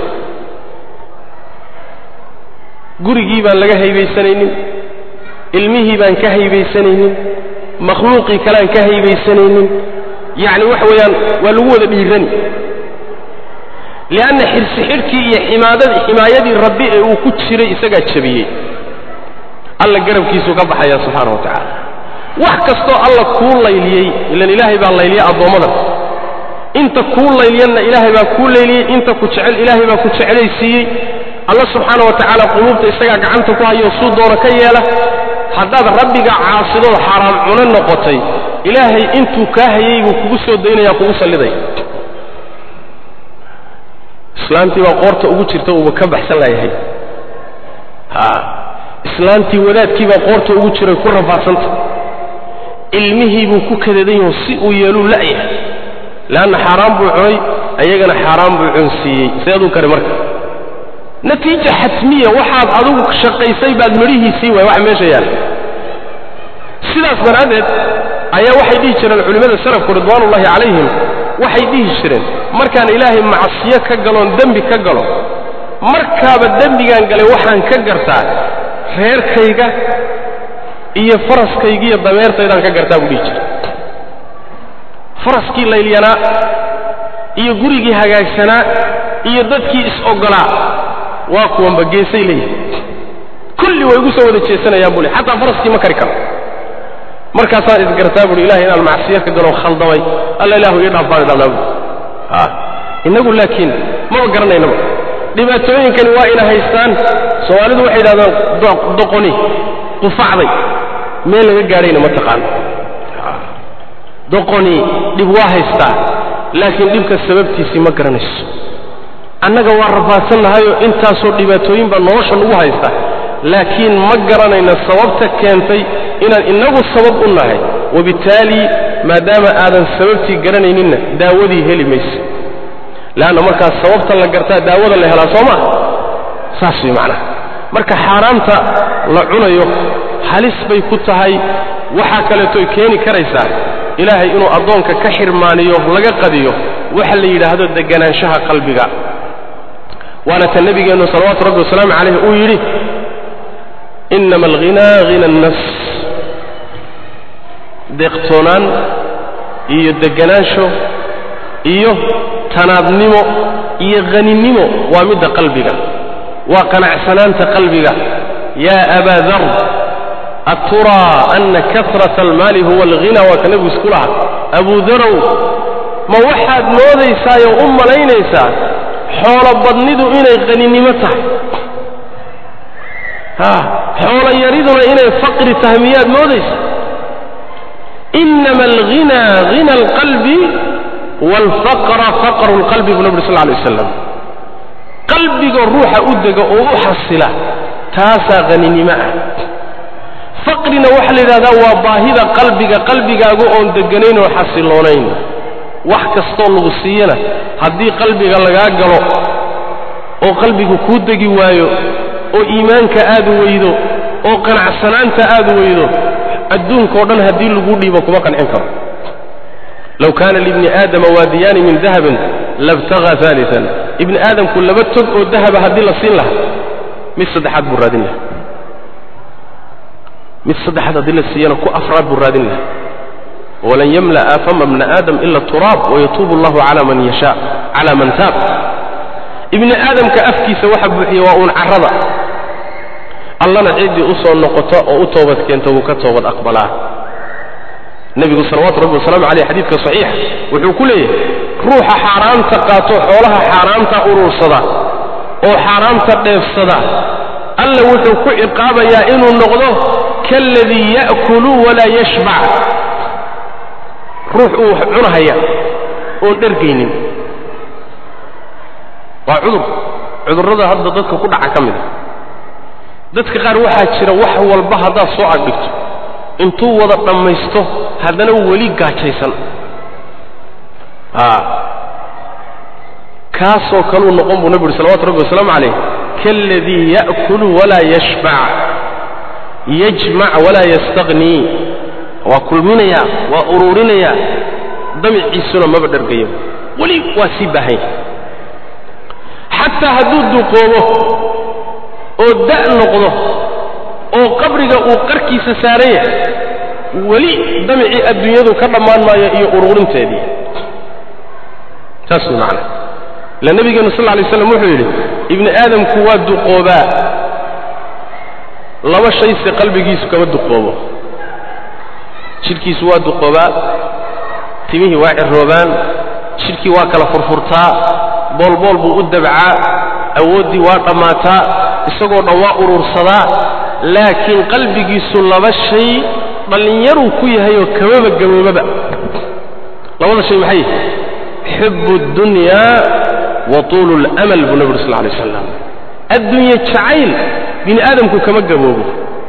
gurigii baan laga haybaysanaynin ilmihii baan ka haybaysanaynin makhluuqii kalean ka haybaysanaynin yacni waxa weeyaan waa lagu wada dhiirani lianna xirsi xidhkii iyo ximaadadii ximaayadii rabbi ee uu ku jiray isagaa jabiyey alla garabkiisuu ka baxaya subxaana wa tacaala wax kastoo alla kuu layliyey ilan ilaahay baa layliyey addoommadan inta kuu layliyanna ilaahay baa kuu layliyey inta ku jecel ilaahay baa ku jecelaysiiyey alla subxaana wa tacaala quluubta isagaa gacanta ku hayo suu doona ka yeela haddaad rabbiga caasidood xaaraam cuno noqotay ilaahay intuu kaa hayey buu kugu soo daynaya kugu sallidaya islaantii baa qoorta ugu jirta uuba ka baxsan layahay ha islaantii wadaadkii baa qoorta ugu jiray ku rafaadsanta ilmihii buu ku kadadan yaho si uu yeeluu la'yahay leanna xaaraan buu cunay ayagana xaaraan buu cunsiiyey seeduu kari marka natiija xatmiya waxaad adigu shaqaysay baad midhihiisii waay wax meesha yaalla sidaas daraaddeed ayaa waxay dhihi jireen culimmada salafku ridwaanullahi calayhim waxay dhihi jireen markaan ilaahay macsiyo ka galoon dembi ka galo markaaba dembigaan galay waxaan ka gartaa reerkayga iyo faraskayga iyo dameertaydaan ka gartaa buu dhihi jira faraskii laylyanaa iyo gurigii hagaagsanaa iyo dadkii is-oggolaa waa kuwanba geesay leeyihin kulli way igu soo wada jeesanayaan buu le xataa faraskii ma kari karo markaasaan isgartaa buui ilahay inaan macsiyo ka galoo khaldamay alla ilaahu ii dhaaf baan idhahnaa buui a innagu laakiin maba garanaynaba dhibaatooyinkani waa ina haystaan soomaalidu waxay yidhahdaan doqoni qufacday meel laga gaadhayna ma taqaano doqoni dhib waa haystaa laakiin dhibka sababtiisii ma garanayso annaga waa rafaadsannahayo intaasoo dhibaatooyin baa nolosha nagu haysta laakiin ma garanayna sababta keentay inaan innagu sabab u nahay wabittaali maadaama aadan sababtii garanayninna daawadii heli mayse leanna markaas sababta la gartaa daawada la helaa soo maa saas way macnaha marka xaaraamta la cunayo halis bay ku tahay waxaa kaleetoy keeni karaysaa ilaahay inuu addoonka ka xirmaaniyo laga qadiyo waxa la yidhaahdo deganaanshaha qalbiga waana ta nebigeennu salawaatu rabbi wasalaamu calayh uu yidhi inama alghinaa hina annafs deeqtoonaan iyo deganaansho iyo tanaadnimo iyo haninimo waa midda qalbiga waa qanacsanaanta qalbiga yaa abaa dar aturaa ana kasrata almaali huwa alghina waa ka nebigu isku lahaa abuu darow ma waxaad moodaysaayoo u malaynaysaa xoolo badnidu inay haninimo tahay ha xoolo yariduna inay faqri tahay miyaad moodaysa inama alghinaa hina alqalbi waalfaqra faqru lqalbi buu naburi sal lla alay waslam qalbiga ruuxa u dega oo u xasila taasaa haninimo ah faqrina waxaa la yidhahdaa waa baahida qalbiga qalbigaagu oon deganayn oo xasiloonayn wax kastoo lagu siiyana haddii qalbiga lagaa galo oo qalbigu kuu degi waayo oo iimaanka aad weydo oo qanacsanaanta aad weydo adduunkao dhan haddii laguu dhiibo kuma qancin karo low kaana libni aadama waadiyaani min dahabin labtagaa aalian ibni aadamku laba tog oo dahaba haddii la siin lahaa mid saddexaad buu raadin lahaa mid saddexaad haddii la siiyana ku afraad buu raadin lahaa walan yamla'a fama bna aadam ila turaab wayatuubu allahu cala man yashaa cala man taab ibni aadamka afkiisa waxa buuxiya waa uun carrada allana ciddii u soo noqota oo u toobad keenta wuu ka toobad aqbalaa nebigu salawaatu rabbi wasalamu caleyh xadiidka saxiixa wuxuu ku leeyahay ruuxa xaaraamta qaato xoolaha xaaraamta urursada oo xaaraamta dheefsada alla wuxuu ku ciqaabayaa inuu noqdo kaaladii ya'kulu walaa yashbac ruux uu wax cunahaya oon dhergaynin waa cudur cudurrada hadda dadka ku dhaca ka mid a dadka qaar waxaa jira wax walba haddaad soo agdhigto intuu wada dhammaysto haddana weli gaajaysan a kaasoo kaluu noqon buu nebi uhi salawatu rabbi wasalaamu calayh kaaladii ya'kulu walaa yashbac yajmac walaa yastaqhnii waa kulminayaa waa uruurinayaa damiciisuna maba dhargayo weli waa sii baahanya xataa hadduu duqoobo oo da' noqdo oo qabriga uu qarkiisa saaran yahay weli damicii adduunyadu ka dhammaan maayo iyo uruurinteedii saas way macana ila nebigeenu sal lla alay slam wuxuu yidhi ibni aadamku waa duqoobaa laba shayse qalbigiisu kama duqoobo jidhkiisu waa duqoobaa timihii waa ciroobaan jidhkii waa kala furfurtaa boolbool buu u dabcaa awooddii waa dhammaataa isagoo dhan waa urursadaa laakiin qalbigiisu laba shay dhallinyaruu ku yahayoo kamaba gaboobaba labada shay maxay xibbu اddunyaa wa tuulu اlamal buu nebi uri sal lay slam adduunye jacayl bini aadamku kama gaboobo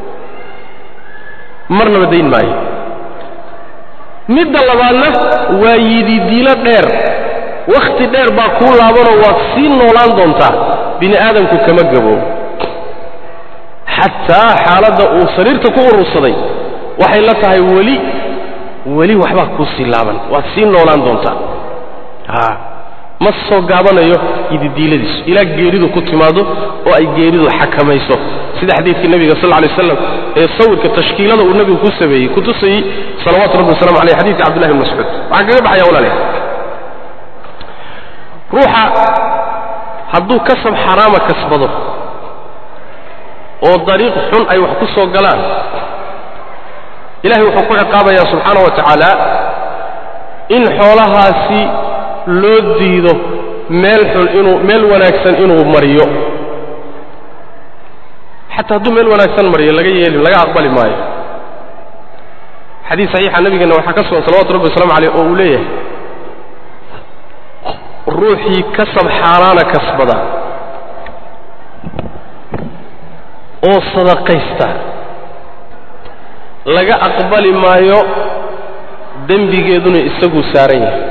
marnaba dayn maayo midda labaadna waa yididiilo dheer wakhti dheer baa kuu laabanoo waad sii noolaan doontaa bini aadamku kama gaboobo xataa xaaladda uu sariirta ku urursaday waxay la tahay weli weli waxbaa kuu sii laaban waad sii noolaan doontaa a ma soo gaabanayo yididiiladiisu ilaa geeridu ku timaado oo ay geeridu xakamayso sida xadiidkii nebiga sal lay slam ee sawirka tashkiilada uu nebigu ku sameeyey ku tusayey salawatu rabbi waslamu aleyh xadidka cabdullahi bn mascuud waxaan kaga baxaya walaalayaal ruuxa hadduu kasab xaraama kasbado oo dariiq xun ay wax ku soo galaan ilahay wuxuu ku ciqaabayaa subxaana wa tacaala in xoolahaasi loo diido meel xun inuu meel wanaagsan inuu mariyo xataa hadduu meel wanaagsan mariyo laga yeeli laga aqbali maayo xadiis saxiixa nabigeenna waxaa ka sugan salawatu rabbi waslamu aleyh oo uu leeyahay ruuxii kasab xaaraana kasbada oo sadaqaysta laga aqbali maayo dembigeeduna isaguu saaran yahay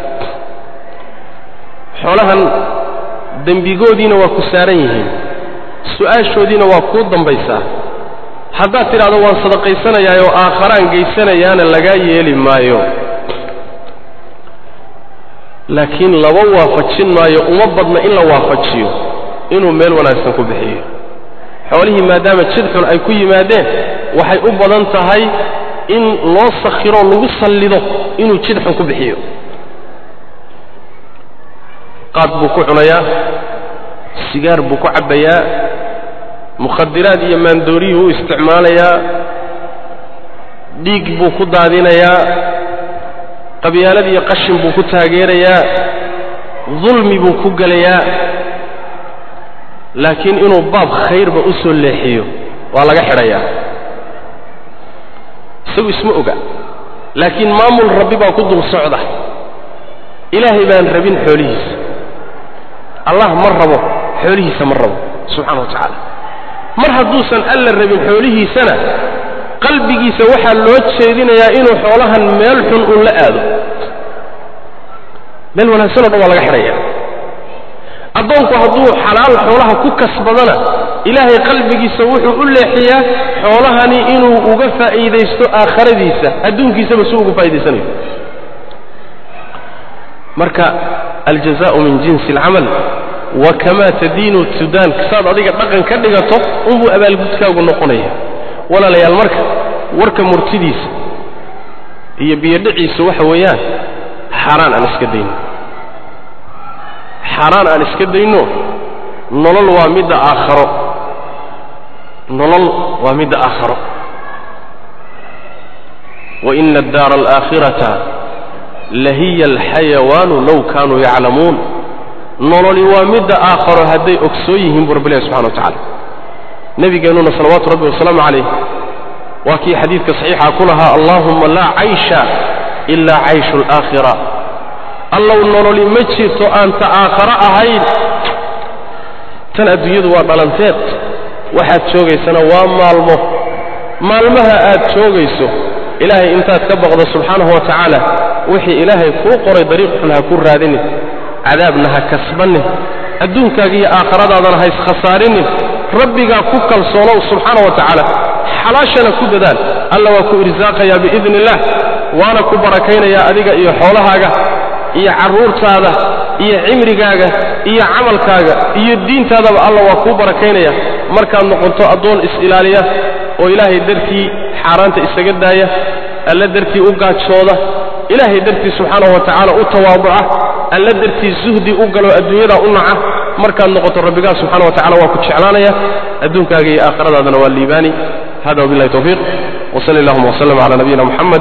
xoolahan dembigoodiina waa ku saaran yihiin su-aashoodiina waa kuu dambaysaa haddaad tidhahdo waan sadaqaysanayaa oo aakharaan geysanayaana lagaa yeeli maayo laakiin laba waafajin maayo uma badna in la waafajiyo inuu meel wanaagsan ku bixiyo xoolihii maadaama jid xun ay ku yimaadeen waxay u badan tahay in loo sakhiroo lagu sallido inuu jid xun ku bixiyo qaad buu ku cunayaa sigaar buu ku cabbayaa mukhadiraad iyo maandooriyuu u isticmaalayaa dhiig buu ku daadinayaa qabyaalad iyo qashin buu ku taageerayaa dulmi buu ku gelayaa laakiin inuu baab khayrba u soo leexiyo waa laga xidhayaa isagu isma oga laakiin maamul rabbi baa ku dul socda ilaahay baan rabin xoolihiisa allah ma rabo xoolihiisa ma rabo subxana wa tacaala mar hadduusan alla rabin xoolihiisana qalbigiisa waxaa loo jeedinayaa inuu xoolahan meel xun uun la aado meel wanaagsan o dhan waa laga xidhaya addoonku hadduu xalaal xoolaha ku kasbadana ilaahay qalbigiisa wuxuu u leexiyaa xoolahani inuu uga faa'iidaysto aakharadiisa adduunkiisaba si ugu faa'idaysanayo marka aljazaءu min jinsi اlcamal wa kamaa tadiinu tudaan saad adiga dhaqan ka dhigato unbuu abaalgudkaagu noqonaya walaalayaal marka warka murtidiisa iyo biyodhiciisa waxa weeyaan xaaraan aan iska dayno xaaraan aan iska dayno nolol waa midda aakharo nolol waa midda aakharo waina addaara alaakhirata lahiya alxayawaanu low kaanuu yaclamuun nololi waa midda aakharo hadday ogsoon yihiin buu rabbi ilahi subxana wa tacala nebigeennuna salawaatu rabbi wasalaamu calayh waa kii xadiidka saxiixa ku lahaa allaahumma laa caysha ilaa cayshu alaakhira allow nololi ma jirto aan ta aakharo ahayn tan adduunyadu waa dhalanteed waxaad joogaysana waa maalmo maalmaha aad joogayso ilaahay intaad ka baqdo subxaanahu wa tacaala wixii ilaahay kuu qoray dariiq xun ha ku raadinin cadaabna ha kasbanin adduunkaaga iyo aakhiradaadana ha iskhasaarinin rabbigaa ku kalsoonow subxaana wa tacaala xalaashana ku dadaal alla waa ku irsaaqayaa biidni illah waana ku barakaynayaa adiga iyo xoolahaaga iyo carruurtaada iyo cimrigaaga iyo camalkaaga iyo diintaadaba alla waa kuu barakaynaya markaad noqoto addoon is-ilaaliya oo ilaahay dartii xaaraanta isaga daaya alla dartii u gaajooda ilaahay dartii subxaanahu wa tacaala u tawaaduca alla dartii zuhdi u galo adduunyada u naca markaad noqoto rabbigaa subxana wa tacala waa ku jeclaanaya adduunkaaga iyo aakhiradaadana waa liibaani hada wabillahi tawfiiq wsali allahuma wslm cala nabiyina muxamed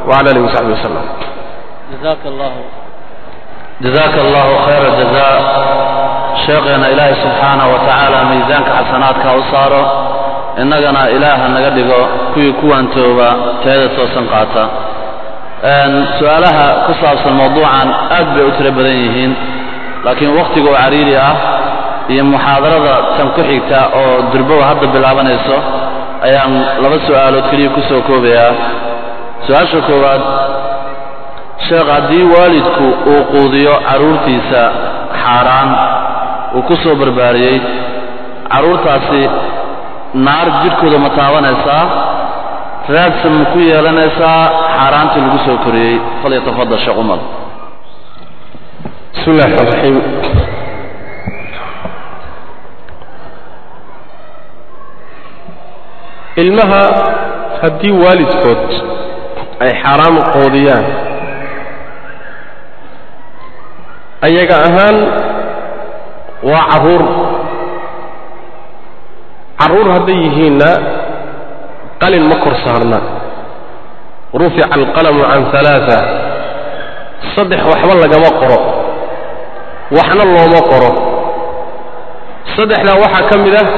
wcala alihi wasaxbi wasalam jazaaka allahu jazaaka allahu khayra jazaa sheekheena ilaahay subxaanahu wa tacaala miisaanka xasanaadka u saaro innagana ilaaha naga dhigo kuwii kuwaantooba teeda toosan qaata su-aalaha ku saabsan mawduucan aad bay u tiro badan yihiin laakiin wakhtiga oo cariiri ah iyo muxaadarada tan ku xigta oo durbowa hadda bilaabanayso ayaan laba su'aalood keliya ku soo koobayaa su-aasha koowaad sheekh haddii waalidku uu quudiyo carruurtiisa xaaraan uu ku soo barbaariyey carruurtaasi naar jidhkooda ma taabanaysaa raadsan ma ku yeelanaysaa xaaraantii lagu soo koriyey falyatafadal sheekh umar bismi illahi raxmaan raxiim ilmaha haddii waalidkood ay xaaraam qoodiyaan ayaga ahaan waa carruur carruur hadday yihiinna qalin ma kor saarna rufica alqalamu can alaaa saddex waxba lagama qoro waxna looma qoro saddexdaa waxaa ka mid ah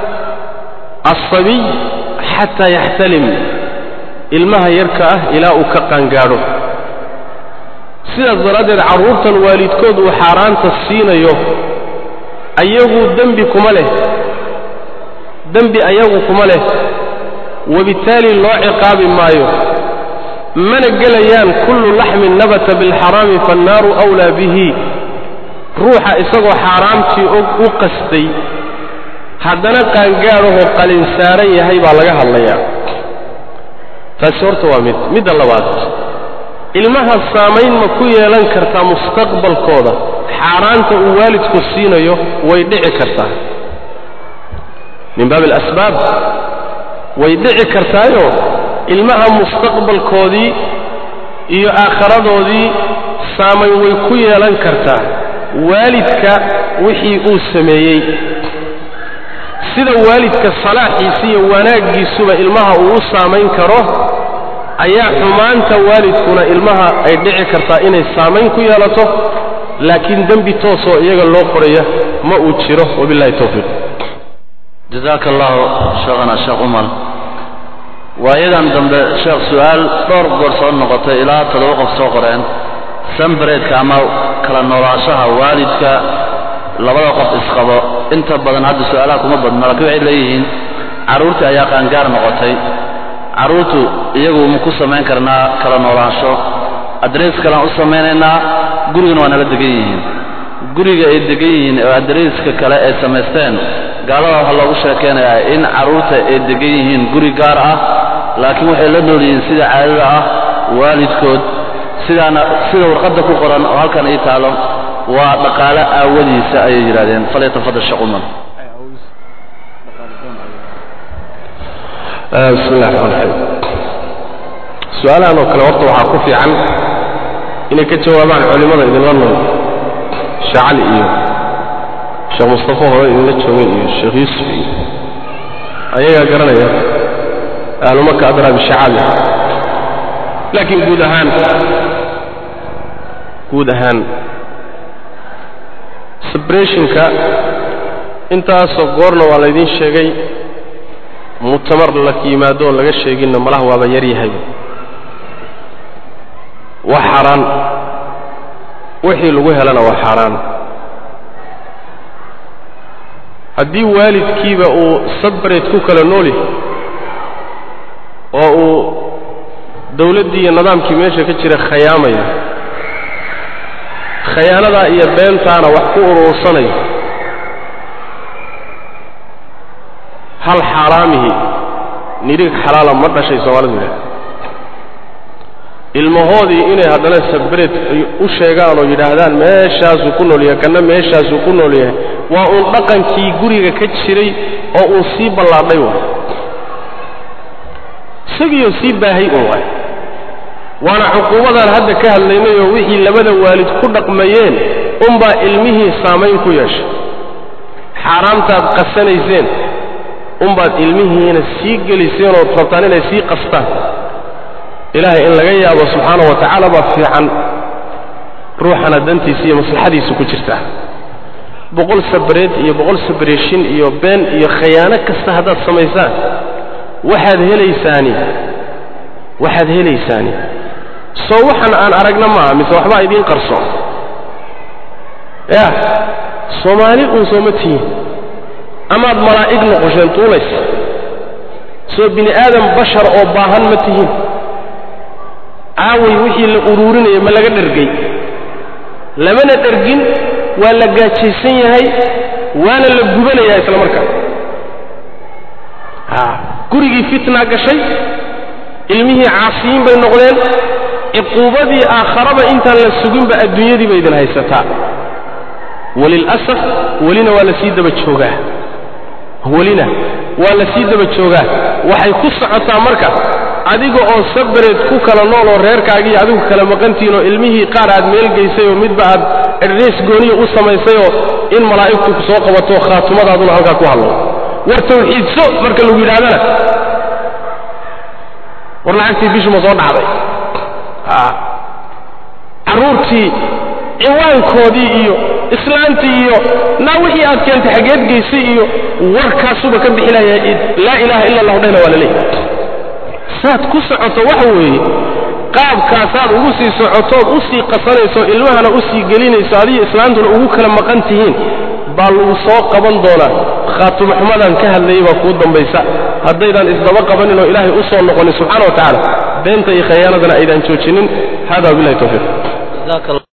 alsabiy xataa yaxtalim ilmaha yarka ah ilaa uu ka qaangaadho sidaas daraaddeed carruurtan waalidkood uu xaaraanta siinayo ayagu dembi kuma leh dembi ayagu kuma leh wabittaali loo ciqaabi maayo mana gelayaan kullu laxmin nabata bilxaraami faannaaru awlaa bihi ruuxa isagoo xaaraamtii og u qastay haddana qaangaadhahoo qalin saaran yahay baa laga hadlayaa taasi horta waa mid midda labaad ilmaha saamayn ma ku yeelan kartaa mustaqbalkooda xaaraanta uu waalidku siinayo way dhici kartaa min baabi alasbaab way dhici kartaayo ilmaha mustaqbalkoodii iyo aakharadoodii saamayn way ku yeelan kartaa waalidka wixii uu sameeyey sida waalidka salaaxiisa iyo wanaaggiisuba ilmaha uu u saamayn karo ayaa xumaanta waalidkuna ilmaha ay dhici kartaa inay saamayn ku yeelato laakiin dembi toosoo iyaga loo qoraya ma uu jiro wabillahi towfiiq jazaaka allahu sheekhana sheekh umar waayadan dambe sheekh su-aal dhowr goor soo noqotay ilaa toddoba qof soo qoreen sambareedka ama kala noolaanshaha waalidka labada qof isqabo inta badan hadda su-aalaha kuma badna laakiin waxay leeyihiin carruurtii ayaa qaangaar noqotay carruurtu iyagu ma ku samayn karnaa kala noolaansho adrees kalean u samaynaynaa gurigana waa nala degan yihiin guriga ay degan yihiin oo adreeska kale ay samaysteen gaalada waxaa loogu sheekaynayaa in carruurta ay degan yihiin guri gaar ah laakiin waxay la nool yihiin sida caadada ah waalidkood sidaana sida warqadda ku qoran oo halkan ii taalo waa dhaqaale aawadiisa ayay yidhahdeen falyatafadal sheekh umar bismi illahi raxmaan raxiim su-aalahan oo kale horta waxaa ku fiican inay ka jawaabaan culimmada idinla nool sheekh cali iyo sheekh mustafa hore idinla joogay iyo sheekh yuusuf iyo ayagaa garanaya ahlumaka adraa bishacaabi laakiin guud ahaan guud ahaan sabreshinka intaasoo goorna waa laydin sheegay mutamar la yimaado oo laga sheeginna malaha waaba yar yahayba waa xaaraan wixii lagu helana waa xaaraan haddii waalidkiiba uu sabreed ku kala nool yahay oo uu dawladdii iyo nidaamkii meesha ka jira khayaamayo khayaanadaa iyo beentaana wax ku uruursanayo hal xaaraamihii nidhig xalaala ma dhashay soomaalidu yidhaha ilmahoodii inay haddana sabreed u sheegaan oo yidhaahdaan meeshaasuu ku nool yahay kanna meeshaasuu ku nool yahay waa uun dhaqankii guriga ka jiray oo uu sii ballaadhay waay isagiioo sii baahay un waay waana cuquubadaan hadda ka hadlaynayoo wixii labada waalid ku dhaqmayeen unbaa ilmihii saamayn ku yeeshay xaaraamtaad qasanayseen unbaad ilmihiina sii geliseen ood rabtaan inay sii qastaan ilaahay in laga yaabo subxaana wa tacaala baa fiican ruuxana dantiisa iyo maslaxadiisu ku jirtaa boqol sabreed iyo boqol sabreeshin iyo been iyo khayaano kasta haddaad samaysaan waxaad helaysaani waxaad helaysaani soo waxan aan aragna maaha mise waxbaa idiin qarsoon ya soomaali uun sooma tihiin amaad malaa'ig noqosheen tuulaysa soo bini aadam bashar oo baahan ma tihiin caaway wixii la uruurinaya ma laga dhergay lamana dhergin waa la gaajaysan yahay waana la gubanayaa isla markaa a gurigii fitnaa gashay ilmihii caasiyiin bay noqdeen ciquubadii aakharaba intaan la suginba adduunyadii bay idin haysataa walilasaf welina waa la sii daba joogaa welina waa la sii daba joogaa waxay ku socotaa marka adiga oo sabreed ku kala nool oo reerkaagii adigu kala maqantihiin oo ilmihii qaar aad meel geysay oo midba aad erdheys gooniya u samaysayoo in malaa'igtu ku soo qabato khaatumadaaduna halkaa ku hadlo war tawxiidso marka lagu yidhahdana war lacagtii bishuma soo dhacday carruurtii ciwaankoodii iyo islaantii iyo naa wixii aad keentay xaggeed geysay iyo warkaasuba ka bixinaya laa ilaaha illa allahu dhehna waa la leeyahy saad ku socoto waxa weeye qaabkaasaad ugu sii socotood u sii qasanayso ilmahana u sii gelinayso adiyo islaantuna ugu kala maqan tihiin baa lagu soo qaban doonaa khaatumaxumadan ka hadlayay baa kuu dambaysa haddaydaan isdaba qabanin oo ilaahay u soo noqonin subxana wa tacaala beenta iyo khayaanadana aydaan joojinin hada wabilahi tawfiiq